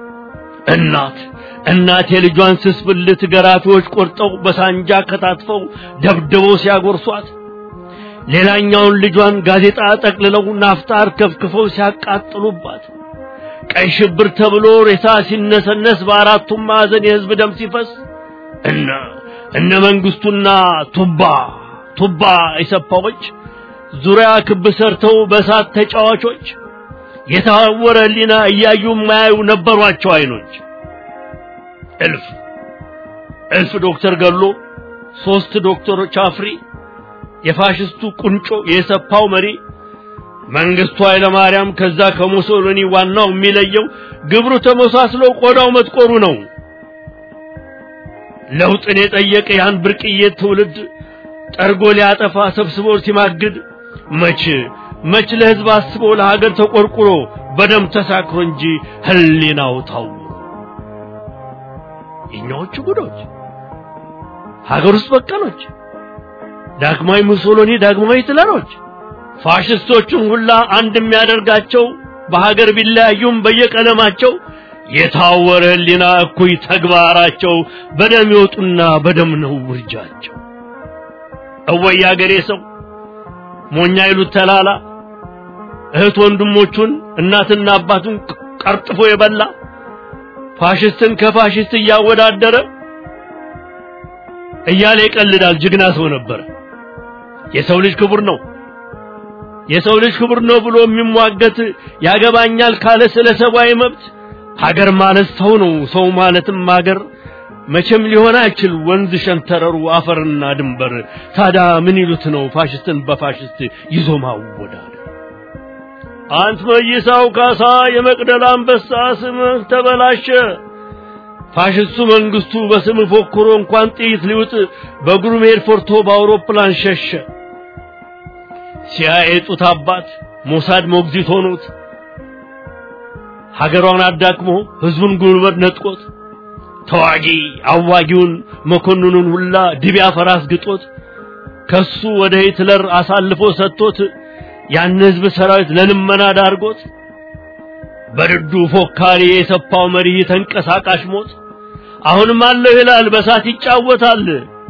እናት እናት የልጇን ስስ ብልት ገራፊዎች ቆርጠው በሳንጃ ከታትፈው ደብድበው ሲያጎርሷት ሌላኛውን ልጇን ጋዜጣ ጠቅልለው ናፍጣ አርከፍክፈው ሲያቃጥሉባት ቀይ ሽብር ተብሎ ሬሳ ሲነሰነስ በአራቱም ማዕዘን የህዝብ ደም ሲፈስ እነ እነ መንግስቱና ቱባ ቱባ ኢሰፓዎች ዙሪያ ክብ ሰርተው በእሳት ተጫዋቾች የታወረ ህሊና እያዩ የማያዩ ነበሯቸው አይኖች እልፍ እልፍ ዶክተር ገሎ ሶስት ዶክተሮች አፍሪ የፋሽስቱ ቁንጮ የሰፓው መሪ መንግስቱ ኃይለ ማርያም ከዛ ከሙሶሎኒ ዋናው የሚለየው ግብሩ ተመሳስሎ ቆዳው መጥቆሩ ነው። ለውጥን የጠየቀ ያን ብርቅዬ ትውልድ ጠርጎ ሊያጠፋ ሰብስቦ ሲማግድ መች መች ለህዝብ አስቦ ለሀገር ተቆርቁሮ በደም ተሳክሮ እንጂ ህሊናው ታው የኛዎቹ ጉዶች ሀገር ውስጥ በቀሎች ዳግማዊ ሙሶሎኒ ዳግማዊ ሂትለሮች ፋሽስቶቹን ሁላ አንድ የሚያደርጋቸው በሀገር ቢለያዩም በየቀለማቸው የታወረ ህሊና እኩይ ተግባራቸው በደም ይወጡና በደም ነው ውርጃቸው። እወይ አገሬ ሰው ሞኛ ይሉት ተላላ እህት ወንድሞቹን እናትና አባቱን ቀርጥፎ የበላ ፋሽስትን ከፋሽስት እያወዳደረ እያለ ይቀልዳል። ጀግና ሰው ነበር። የሰው ልጅ ክቡር ነው የሰው ልጅ ክቡር ነው ብሎ የሚሟገት ያገባኛል ካለ ስለ ሰብአዊ መብት ሀገር ማለት ሰው ነው፣ ሰው ማለትም ሀገር መቼም ሊሆን አይችል ወንዝ ሸንተረሩ አፈርና ድንበር። ታዲያ ምን ይሉት ነው ፋሽስትን በፋሽስት ይዞ ማወዳደር? አንት መይሳው ካሳ የመቅደላ አንበሳ ስምህ ተበላሸ። ፋሽስቱ መንግስቱ በስም ፎክሮ እንኳን ጥይት ሊውጥ በእግሩ መሄድ ፈርቶ በአውሮፕላን ሸሸ። ሲያየጡት አባት ሞሳድ ሞግዚት ሆኖት ሀገሯን አዳክሞ ህዝቡን ጉልበት ነጥቆት ተዋጊ አዋጊውን መኮንኑን ሁላ ድቢያ ፈራስ ግጦት ከሱ ወደ ሂትለር አሳልፎ ሰጥቶት ያን ህዝብ ሰራዊት ለልመና ዳርጎት በድዱ ፎካሪ የሰፋው መሪ ተንቀሳቃሽ ሞት አሁንም አለው ይላል በሳት ይጫወታል።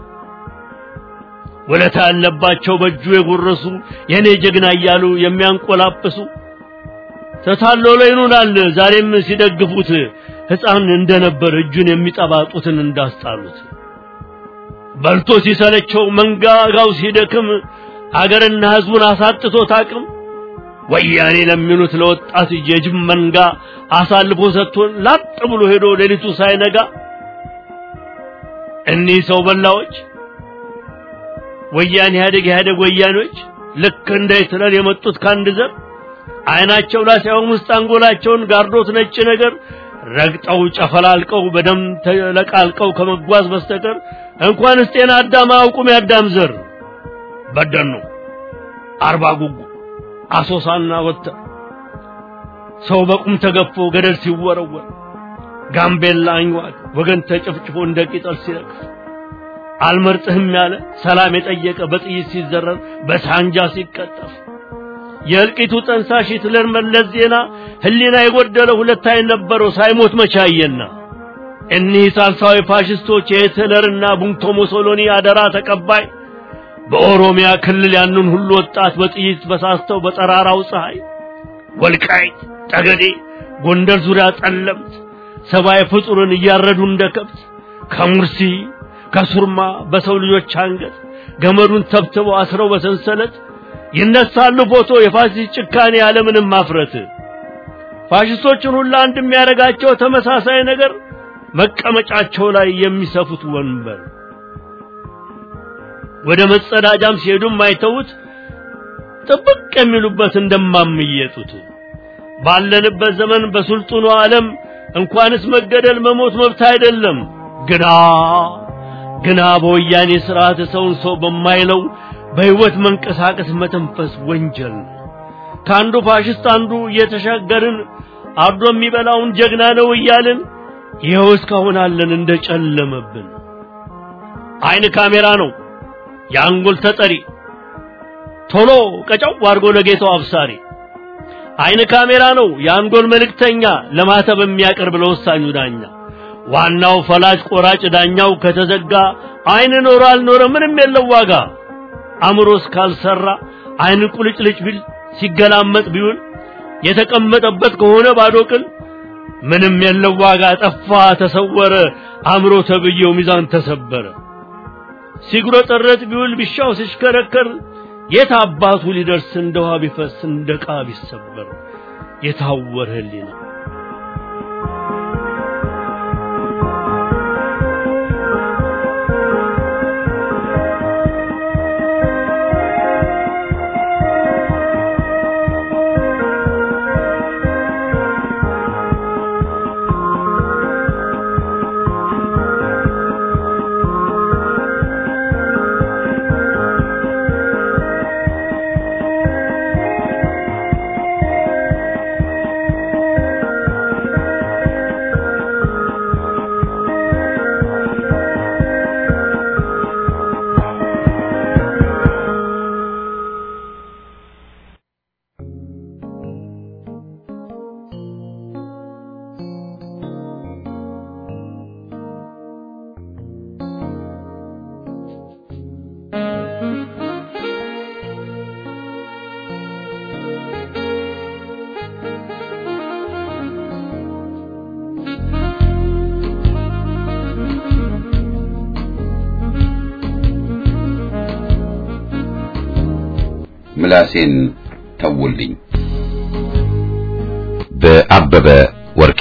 ወለታ ያለባቸው በእጁ የጎረሱ የኔ ጀግና እያሉ የሚያንቆላጵሱ ተታሎ ላይ ይኑናል ዛሬም ሲደግፉት ሕፃን እንደነበር እጁን የሚጠባጡትን እንዳስጣሉት በልቶ ሲሰለቸው መንጋጋው ሲደክም አገርና ህዝቡን አሳጥቶት አቅም ወያኔ ለሚሉት ለወጣት የጅብ መንጋ አሳልፎ ሰጥቶን ላጥ ብሎ ሄዶ ሌሊቱ ሳይነጋ እኒህ ሰው በላዎች ወያኔ ኢህአዴግ ኢህአዴግ ወያኔዎች ልክ እንደ ሂትለር የመጡት ከአንድ ዘር አይናቸው ላይ ሳይሆን ውስጥ አንጎላቸውን ጋርዶት ነጭ ነገር ረግጠው ጨፈላልቀው በደም ተለቃልቀው ከመጓዝ በስተቀር እንኳንስ ጤና አዳም አያውቁም። ያዳም ዘር በደኑ አርባ ጉጉ አሶሳና ወተር ሰው በቁም ተገፎ ገደል ሲወረወር ጋምቤላ አንዋቅ ወገን ተጨፍጭፎ እንደ ቅጠል ሲረግፍ አልመርጥህም ያለ ሰላም የጠየቀ በጥይት ሲዘረር በሳንጃ ሲቀጠፍ የእልቂቱ ጠንሳሽ ሂትለር መለስ ዜና ህሊና የጎደለ ሁለት አይን ነበረው ሳይሞት መቻየና እኒህ ሳልሳዊ ፋሽስቶች የሂትለርና ቡንቶ ሞሶሎኒ አደራ ተቀባይ በኦሮሚያ ክልል ያንን ሁሉ ወጣት በጥይት በሳስተው በጠራራው ፀሐይ ወልቃይት ጠገዴ ጎንደር ዙሪያ ጠለምት ሰብአዊ ፍጡርን እያረዱ እንደ ከብት ከሙርሲ ከሱርማ በሰው ልጆች አንገት ገመዱን ተብትበው አስረው በሰንሰለት ይነሳሉ ፎቶ የፋሽስት ጭካኔ ያለምንም ማፍረት ፋሽስቶችን ሁሉ አንድ የሚያደርጋቸው ተመሳሳይ ነገር መቀመጫቸው ላይ የሚሰፉት ወንበር ወደ መጸዳጃም ሲሄዱም አይተውት ጥብቅ የሚሉበት እንደማምየጡት ባለንበት ዘመን በሱልጡኑ ዓለም እንኳንስ መገደል መሞት መብት አይደለም ግና ግና በወያኔ ስርዓት ሰውን ሰው በማይለው በህይወት መንቀሳቀስ መተንፈስ ወንጀል ነው። ከአንዱ ፋሽስት አንዱ እየተሻገርን አርዶ የሚበላውን ጀግና ነው እያልን ይኸው እስካሁን አለን እንደጨለመብን። አይን ካሜራ ነው የአንጎል ተጠሪ ቶሎ ቀጫው አድርጎ ለጌታው አብሳሪ። አይን ካሜራ ነው የአንጎል መልእክተኛ ለማተብ የሚያቀርብ ለወሳኙ ዳኛ። ዋናው ፈላጭ ቆራጭ ዳኛው ከተዘጋ አይን ኖረ አልኖረ ምንም የለው ዋጋ። አእምሮ እስካልሰራ አይን ቁልጭልጭ ቢል ሲገላመጥ ቢውል የተቀመጠበት ከሆነ ባዶ ቅል ምንም የለው ዋጋ። ጠፋ ተሰወረ አእምሮ ተብዬው ሚዛን ተሰበረ። ሲጉረጠረጥ ቢውል ቢሻው ሲሽከረከር የት አባቱ ሊደርስ እንደ ውሃ ቢፈስ እንደ ዕቃ ቢሰበር የታወረ ህሊና ምላሴን ተውልኝ። በአበበ ወርቄ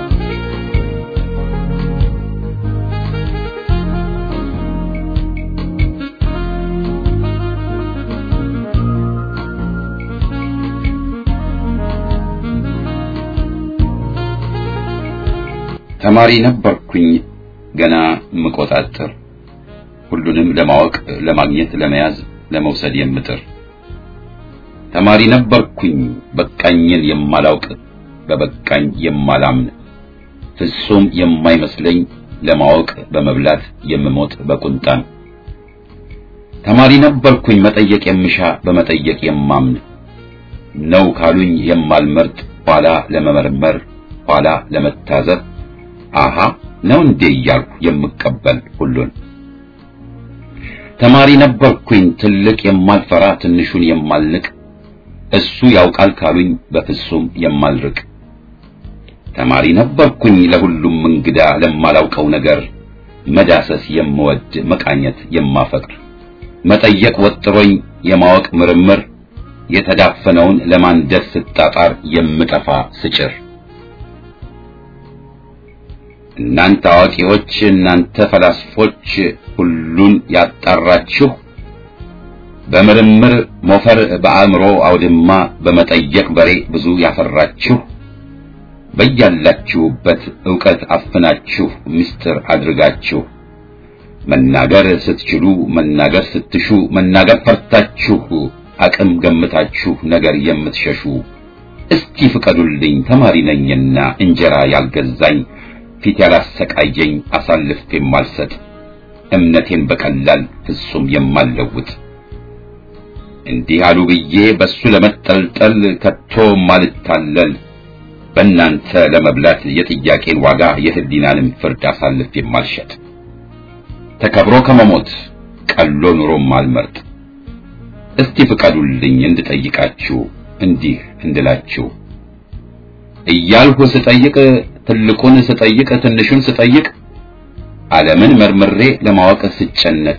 ተማሪ ነበርኩኝ ገና ምቆጣጥር ሁሉንም ለማወቅ ለማግኘት ለመያዝ ለመውሰድ የምጥር ተማሪ ነበርኩኝ በቃኝን የማላውቅ በበቃኝ የማላምን ፍጹም የማይመስለኝ ለማወቅ በመብላት የምሞት በቁንጣን ተማሪ ነበርኩኝ መጠየቅ የምሻ በመጠየቅ የማምን ነው ካሉኝ የማልመርጥ ኋላ ለመመርመር ኋላ ለመታዘብ አሃ ነው እንዴ እያልኩ የምቀበል ሁሉን ተማሪ ነበርኩኝ ትልቅ የማልፈራ ትንሹን የማልንቅ እሱ ያውቃል ካሉኝ በፍጹም የማልርቅ ተማሪ ነበርኩኝ ለሁሉም እንግዳ ለማላውቀው ነገር መዳሰስ የምወድ መቃኘት የማፈቅር መጠየቅ ወጥሮኝ የማወቅ ምርምር የተዳፈነውን ለማንደድ ስጣጣር የምጠፋ ስጭር እናንተ አዋቂዎች እናንተ ፈላስፎች ሁሉን ያጣራችሁ በምርምር ሞፈር በአእምሮ አውድማ በመጠየቅ በሬ ብዙ ያፈራችሁ በያላችሁበት ዕውቀት አፍናችሁ ምስጢር አድርጋችሁ መናገር ስትችሉ መናገር ስትሹ መናገር ፈርታችሁ አቅም ገምታችሁ ነገር የምትሸሹ እስቲ ፍቀዱልኝ ተማሪ ነኝና እንጀራ ያልገዛኝ ፊት ያላሰቃየኝ አሳልፍ የማልሰጥ እምነቴን በቀላል ፍጹም የማልለውጥ እንዲህ አሉ ብዬ በሱ ለመጠልጠል ከቶ ማልታለል በእናንተ ለመብላት የጥያቄን ዋጋ የህሊናንም ፍርድ አሳልፍ የማልሸጥ ተከብሮ ከመሞት ቀሎ ኑሮም አልመርጥ እስቲ ፍቀዱልኝ እንድጠይቃችሁ እንዲህ እንድላችሁ እያልሁ ስጠይቅ ትልቁን ስጠይቅ ትንሹን ስጠይቅ ዓለምን መርምሬ ለማወቅ ስጨነቅ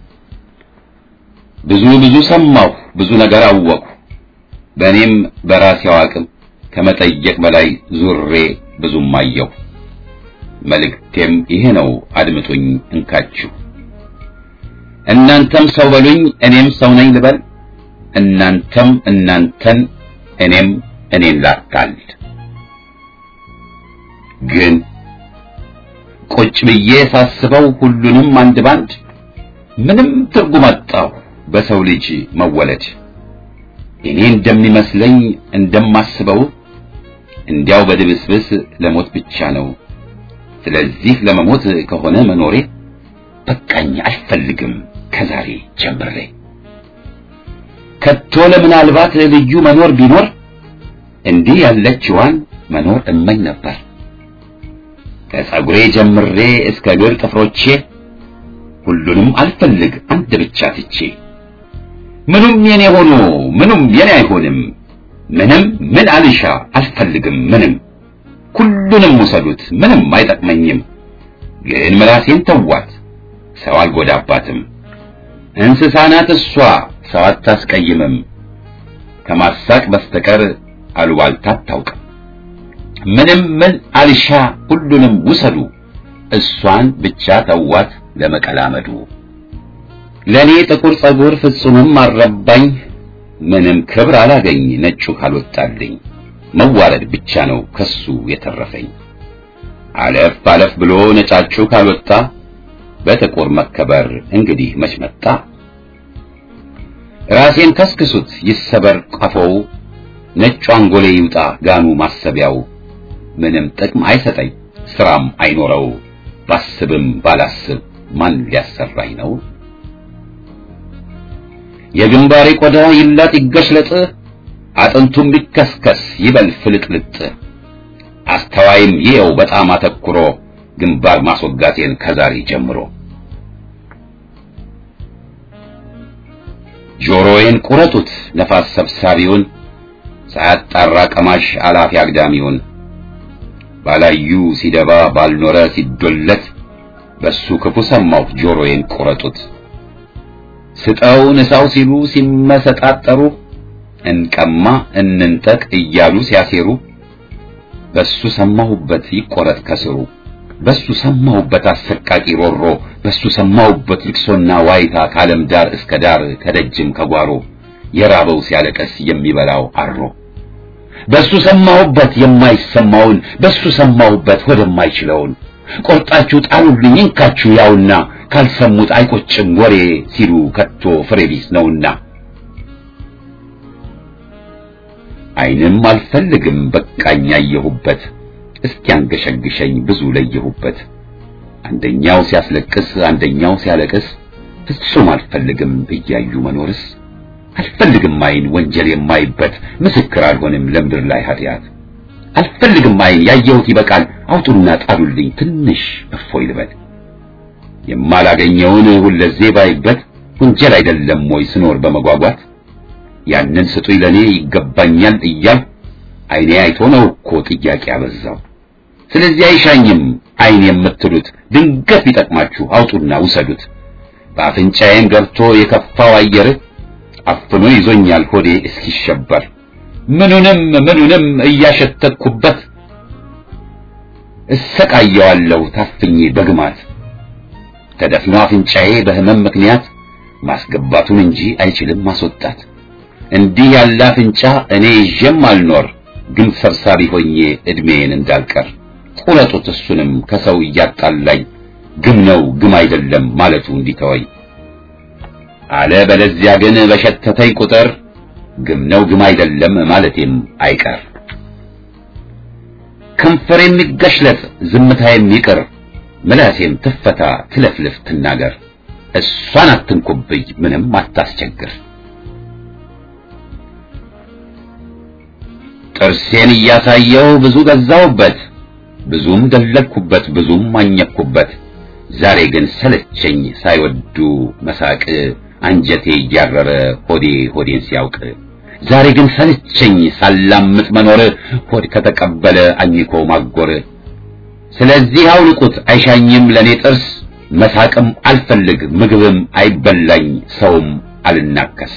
ብዙ ብዙ ሰማሁ ብዙ ነገር አወቅሁ በእኔም በራሴው አቅም ከመጠየቅ በላይ ዙሬ ብዙም አየሁ መልእክቴም ይሄ ነው አድምጡኝ እንካችሁ እናንተም ሰው በሉኝ እኔም ሰው ነኝ ልበል እናንተም እናንተን እኔም እኔን ላታል ግን ቁጭ ብዬ ሳስበው ሁሉንም አንድ ባንድ ምንም ትርጉም አጣሁ በሰው ልጅ መወለድ እኔ እንደሚመስለኝ እንደማስበው እንዲያው በድብስብስ ለሞት ብቻ ነው ስለዚህ ለመሞት ከሆነ መኖሬ በቃኝ አልፈልግም ከዛሬ ጀምሬ ከቶ ለምናልባት ልዩ መኖር ቢኖር እንዲህ ያለችዋን መኖር እመኝ ነበር ከጸጉሬ ጀምሬ እስከ እግር ጥፍሮቼ ሁሉንም አልፈልግ አንድ ብቻ ትቼ ምኑም የኔ ሆኖ ምኑም የኔ አይሆንም ምንም ምን አልሻ አልፈልግም ምንም ሁሉንም ውሰዱት ምንም አይጠቅመኝም ግን ምላሴን ተዋት ሰው አልጎዳባትም እንስሳ ናት እሷ ሰው አታስቀይምም ከማሳቅ በስተቀር አሉባልታ አታውቅም ምንም ምን አልሻ ሁሉንም ውሰዱ እሷን ብቻ ተዋት ለመቀላመዱ ለኔ ጥቁር ጸጉር ፍጹምም አልረባኝ ምንም ክብር አላገኝ ነጩ ካልወጣልኝ መዋረድ ብቻ ነው ከሱ የተረፈኝ አለፍ አለፍ ብሎ ነጫጩ ካልወጣ በጥቁር መከበር እንግዲህ መች መጣ ራሴን ከስክሱት ይሰበር ቀፎው ነጩ አንጎሌ ይውጣ ጋኑ ማሰቢያው ምንም ጥቅም አይሰጠኝ ስራም አይኖረው ባስብም ባላስብ ማን ሊያሰራኝ ነው የግንባሬ ቆዳ ይላጥ ይገሽለጥ አጥንቱም ሊከስከስ ይበል ፍልጥልጥ አስተዋይም ይየው በጣም አተኩሮ ግንባር ማስወጋቴን ከዛሬ ጀምሮ ጆሮዬን ቁረጡት ነፋስ ሰብሳቢውን ሳያጣራ ቀማሽ አላፊ አግዳሚውን ባላዩ ሲደባ ባልኖረ ሲዶለት በሱ ክፉ ሰማሁ ጆሮዬን ቁረጡት ስጠው ንሳው ሲሉ ሲመሰጣጠሩ እንቀማ እንንጠቅ እያሉ ሲያሴሩ በሱ ሰማሁበት ይቆረጥ ከስሩ በሱ ሰማሁበት አሰቃቂ ሮሮ በሱ ሰማሁበት ልቅሶና ዋይታ ከዓለም ዳር እስከ ዳር ከደጅም ከጓሮ የራበው ሲያለቀስ የሚበላው አሮ በሱ ሰማሁበት የማይሰማውን በሱ ሰማሁበት ወደማይችለውን ቆርጣችሁ ጣሉልኝ እንካችሁ ያውና ካልሰሙት አይቆጭም ወሬ ሲሉ ከቶ ፍሬ ቢስ ነውና አይንም አልፈልግም በቃኝ ያየሁበት እስኪያንገሸግሸኝ ብዙ ለየሁበት አንደኛው ሲያስለቅስ አንደኛው ሲያለቅስ ፍጹም አልፈልግም እያዩ መኖርስ አልፈልግም አይን ወንጀል የማይበት ምስክር አልሆንም ለምድር ላይ ኃጢአት አልፈልግም አይን ያየሁት ይበቃል አውጡና ጣሉልኝ ትንሽ እፎይ ልበል የማላገኘውን ሁለዜ ባይበት ወንጀል አይደለም ወይ ስኖር በመጓጓት ያንን ስጡኝ ለኔ ይገባኛል እያል አይኔ አይቶ ነው እኮ ጥያቄ አበዛው ስለዚህ አይሻኝም አይን የምትሉት ድንገት ቢጠቅማችሁ አውጡና ውሰዱት በአፍንጫዬም ገብቶ የከፋው አየር አፍኖ ይዞኛል ሆዴ እስኪሸበር ምኑንም ምኑንም እያሸተትኩበት እሰቃየዋለሁ ታፍኜ በግማት ተደፍኖ አፍንጫዬ በህመም ምክንያት ማስገባቱን እንጂ አይችልም ማስወጣት እንዲህ ያለ አፍንጫ እኔ ይዤም አልኖር ግን ሰብሳቢ ሆኜ እድሜን እንዳልቀር ቁረጡት እሱንም ከሰው እያጣላኝ ግም ነው ግም አይደለም ማለቱ እንዲተወኝ አለ በለዚያ ግን በሸተተኝ ቁጥር ግም ነው ግም አይደለም ማለቴም አይቀር ከንፈር የሚገሽለጥ ዝምታ የሚቅር ምላሴም ትፈታ ትለፍልፍ ትናገር እሷን አትንኩብኝ ምንም አታስቸግር ጥርሴን እያሳየው ብዙ ገዛውበት ብዙም ደለልኩበት ብዙም ማኘኩበት ዛሬ ግን ሰለቸኝ ሳይወዱ መሳቅ አንጀቴ እያረረ ሆዴ ሆዴን ሲያውቅ ዛሬ ግን ሰለቸኝ ሳላምጥ መኖር ሆድ ከተቀበለ አኝኮ ማጎር ስለዚህ አውልቁት አይሻኝም ለኔ ጥርስ መሳቅም አልፈልግ ምግብም አይበላኝ ሰውም አልናከስ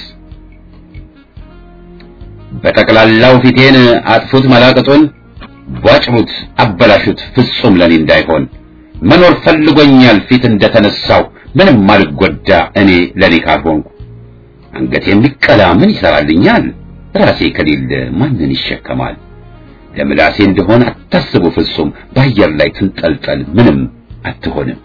በጠቅላላው ፊቴን አጥፉት መላቅጡን ቧጭሩት አበላሹት ፍጹም ለኔ እንዳይሆን መኖር ፈልጎኛል ፊት እንደተነሳው ምንም አልጎዳ እኔ ለኔ ካልሆንኩ አንገቴ የሚቀላ ምን ይሰራልኛል ራሴ ከሌለ ማንን ይሸከማል ለምላሴ እንደሆነ አታስቡ ፍጹም በአየር ላይ ትንጠልጠል ምንም አትሆንም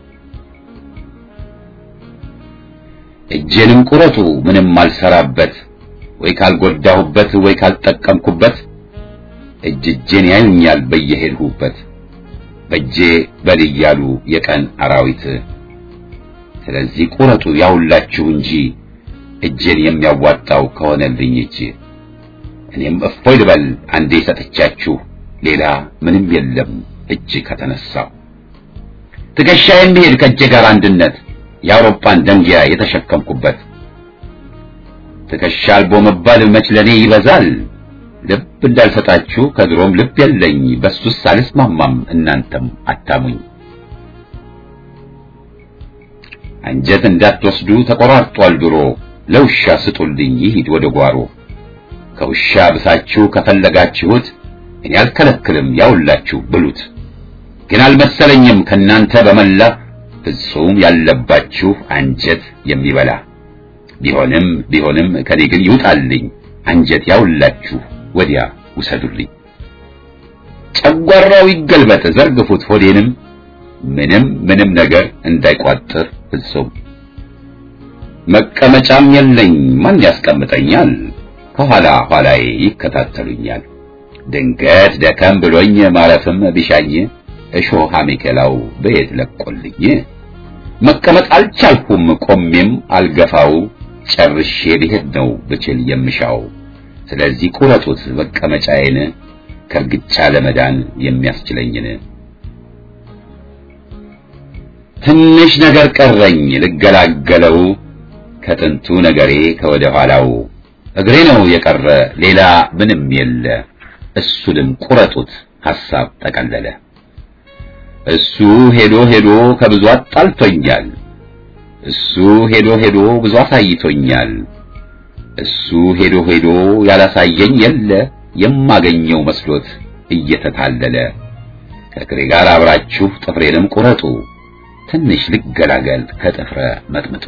እጄንም ቁረጡ ምንም አልሰራበት ወይ ካልጎዳሁበት ወይ ካልጠቀምኩበት እጅ እጄን ያዩኛል በየሄድሁበት በእጄ በል እያሉ የቀን አራዊት ስለዚህ ቁረጡ ያውላችሁ እንጂ እጄን የሚያዋጣው ከሆነልኝ እጅ እኔም እፎይ ልበል አንዴ ሰጥቻችሁ ሌላ ምንም የለም እጅ ከተነሳው ትከሻ የሚሄድ ከእጄ ጋር አንድነት የአውሮፓን ደንጊያ የተሸከምኩበት ትከሻ አልቦ መባል መች ለኔ ይበዛል ልብ እንዳልሰጣችሁ ከድሮም ልብ የለኝ በሱስ አልስማማም እናንተም አታሙኝ አንጀት እንዳትወስዱ ተቆራርጧል ድሮ ለውሻ ስጡልኝ ይሂድ ወደ ጓሮ ከውሻ ብሳችሁ ከፈለጋችሁት እኔ አልከለክልም ያውላችሁ ብሉት ግን አልመሰለኝም ከናንተ በመላ ፍጹም ያለባችሁ አንጀት የሚበላ ቢሆንም ቢሆንም ከኔ ግን ይውጣልኝ አንጀት ያውላችሁ ወዲያ ውሰዱልኝ ጨጓራው ይገልበጥ ዘርግፉት ሆዴንም ምንም ምንም ነገር እንዳይቋጥር ፍጹም መቀመጫም የለኝ ማን ያስቀምጠኛል ከኋላ ኋላዬ ይከታተሉኛል ድንገት ደከም ብሎኝ ማረፍም ቢሻኝ እሾህ አሜከላው በየት ለቆልኝ መቀመጥ አልቻልኩም ቆሜም አልገፋው ጨርሼ ልሄድ ነው ብችል የምሻው ስለዚህ ቁረጡት መቀመጫዬን ከርግጫ ለመዳን የሚያስችለኝን ትንሽ ነገር ቀረኝ ልገላገለው ከጥንቱ ነገሬ ከወደ ኋላው እግሬ ነው የቀረ ሌላ ምንም የለ እሱንም ቁረጡት ሐሳብ ጠቀለለ እሱ ሄዶ ሄዶ ከብዙ አጣልቶኛል እሱ ሄዶ ሄዶ ብዙ አሳይቶኛል እሱ ሄዶ ሄዶ ያላሳየኝ የለ የማገኘው መስሎት እየተታለለ ከእግሬ ጋር አብራችሁ ጥፍሬንም ቁረጡ ትንሽ ልገላገል ከጥፍረ መጥምጡ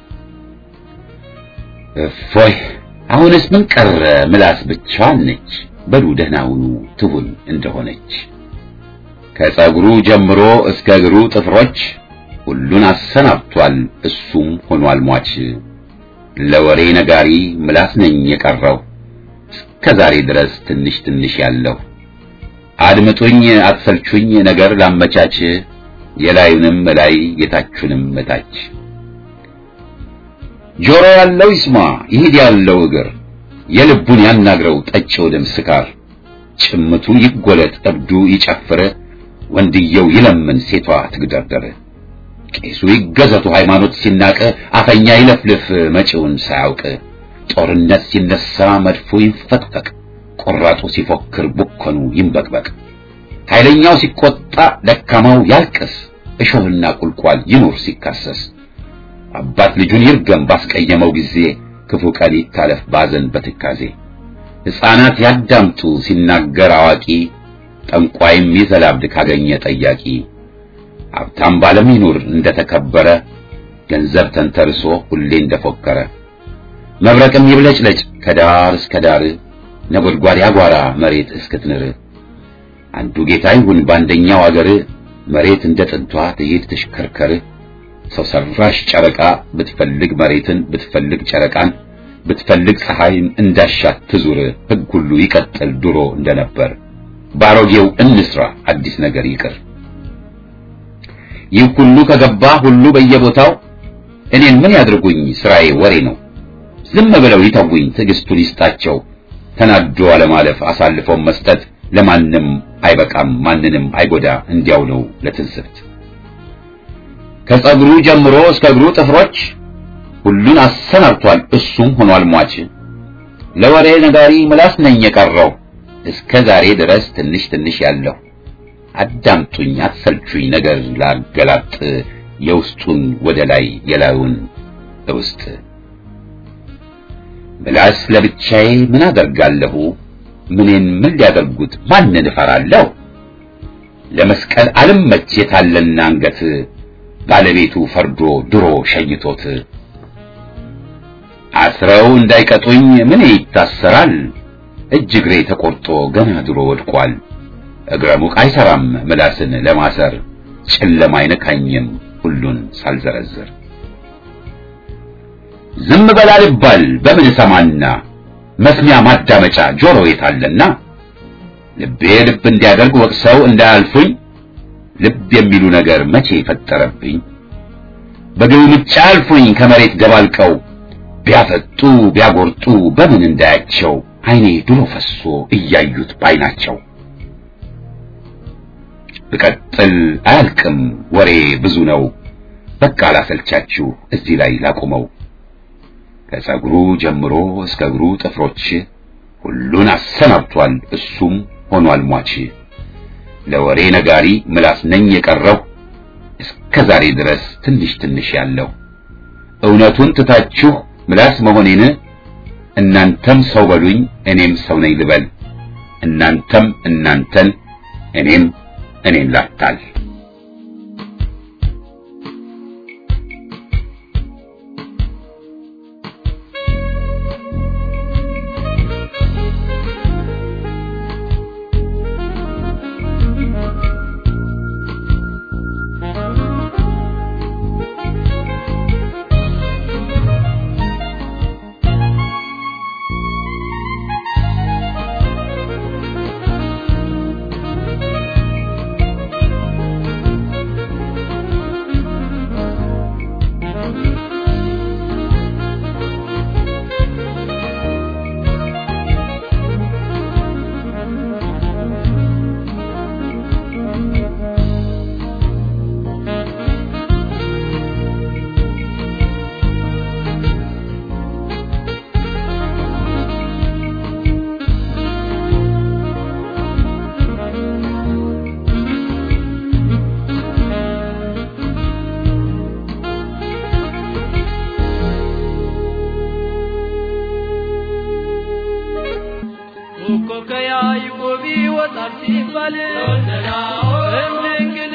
እፎይ አሁንስ ምን ቀረ ምላስ ብቻዋን ነች በሉ ደህና ሁኑ ትሁን እንደሆነች ከጸጉሩ ጀምሮ እስከ እግሩ ጥፍሮች ሁሉን አሰናብቷል እሱም ሆኗል ሟች ለወሬ ነጋሪ ምላስ ነኝ የቀረው እስከ ዛሬ ድረስ ትንሽ ትንሽ ያለው አድምጡኝ አትሰልቹኝ ነገር ላመቻች የላዩንም ላይ የታቹንም እታች ጆሮ ያለው ይስማ ይሂድ ያለው እግር የልቡን ያናግረው ጠጪው ደም ስካር ጭምቱ ይጎለጥ እብዱ ይጨፍር ወንድየው ይለምን ሴቷ ትግደርደር ቄሱ ይገዘቱ ሃይማኖት ሲናቅ አፈኛ ይለፍልፍ መጪውን ሳያውቅ ጦርነት ሲነሳ መድፉ ይንፈቅፈቅ ቆራጡ ሲፎክር ቡከኑ ይንበቅበቅ ኃይለኛው ሲቆጣ ደካማው ያልቅስ እሾህና ቁልቋል ይኑር ሲካሰስ አባት ልጁን ይርገም ባስቀየመው ጊዜ ክፉ ቀን ይታለፍ ባዘን በትካዜ ሕፃናት ያዳምጡ ሲናገር አዋቂ ጠንቋይም ይዘላብድ ካገኘ ጠያቂ ሀብታም ባለም ይኑር እንደተከበረ ገንዘብ ተንተርሶ ሁሌ እንደፎከረ መብረቅም ይብለጭለጭ ከዳር እስከ ዳር ነጎድጓድ ያጓራ መሬት እስክትንር አንዱ ጌታ ይሁን በአንደኛው አገር መሬት እንደ ጥንቷ ትሄድ ትሽከርከር ሰው ሰራሽ ጨረቃ ብትፈልግ መሬትን ብትፈልግ ጨረቃን ብትፈልግ ፀሐይን እንዳሻት ትዙር ሕግ ሁሉ ይቀጥል ድሮ እንደነበር ባሮጌው እንስራ አዲስ ነገር ይቅር ይህ ሁሉ ከገባ ሁሉ በየቦታው እኔን ምን ያድርጉኝ ስራዬ ወሬ ነው ዝም ብለው ይተውኝ ትዕግስቱን ይስጣቸው ተናዶ አለማለፍ አሳልፈው መስጠት ለማንም አይበቃም ማንንም አይጎዳ እንዲያው ነው ለትንስብት ከጸጉሩ ጀምሮ እስከ እግሩ ጥፍሮች ሁሉን አሰናብቷል እሱም ሆኗል ሟች ለወሬ ነጋሪ ምላስ ነኝ የቀረው እስከ ዛሬ ድረስ ትንሽ ትንሽ ያለው አዳምጡኝ አትሰልቹኝ ነገር ላገላጥ የውስጡን ወደ ላይ የላዩን ውስጥ ምላስ ለብቻዬ ምን አደርጋለሁ ምኔን ምን ሊያደርጉት ማንን እፈራለሁ ለመስቀል አልመች የታለና አንገት ባለቤቱ ፈርዶ ድሮ ሸኝቶት አስረው እንዳይቀጡኝ ምን ይታሰራል እጅ እግሬ ተቆርጦ ገና ድሮ ወድቋል እግረ ሙቅ አይሰራም ምላስን ለማሰር ጨለማ አይነካኝም ሁሉን ሳልዘረዝር ዝም በል አልባል በምን ሰማና መስሚያ ማዳመጫ ጆሮ የታለና ልቤ ልብ እንዲያደርግ ወቅሰው እንዳያልፉኝ ልብ የሚሉ ነገር መቼ ፈጠረብኝ በግልምጫ አልፉኝ ከመሬት ደባልቀው ቢያፈጡ ቢያጎርጡ በምን እንዳያቸው አይኔ ድሮ ፈሶ እያዩት ባይናቸው ብቀጥል አያልቅም ወሬ ብዙ ነው በቃ ላሰልቻችሁ እዚህ ላይ ላቁመው ከጸጉሩ ጀምሮ እስከ እግሩ ጥፍሮች ሁሉን አሰናብቷል እሱም ሆኗል ሟች ለወሬ ነጋሪ ምላስ ነኝ የቀረው እስከ ዛሬ ድረስ ትንሽ ትንሽ ያለው እውነቱን ትታችሁ ምላስ መሆኔን እናንተም ሰው በሉኝ እኔም ሰው ነኝ ልበል እናንተም እናንተን እኔም እኔን ላታል ከያዕቆብ ይወጣል ሲባል እምድንግል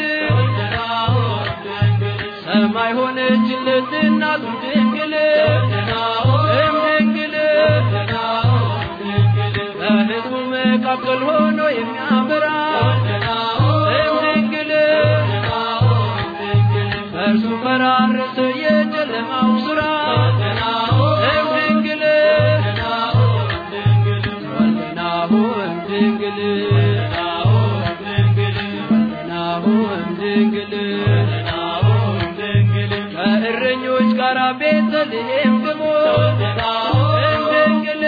ሰማይ ሆነችለት እናቱ ድንግል እምድንግል በሕዝቡ መካከል ሆኖ የሚያበራ እምድንግል በእርሱ ፈራረሰ የጨለማው ሥራ እምድንግል ወልናሁ እምድንግል ወልናሁ እምድንግል ከእረኞች ጋር ቤተልሔም ግቦ እምድንግል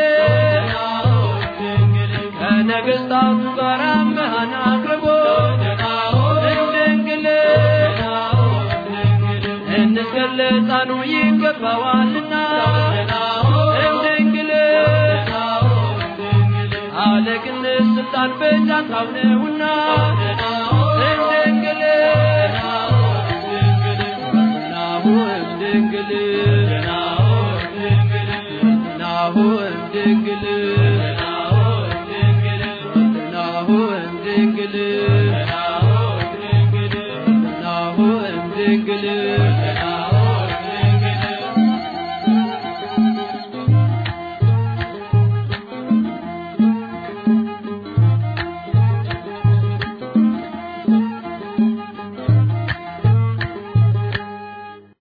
ከነገሥታቱ ጋር መሃን አቅርቦ እምድንግል እንስገድ ለሕፃኑ ይገባዋልና እምድንግል አለቅነት ስልጣን በጫንታው ነውና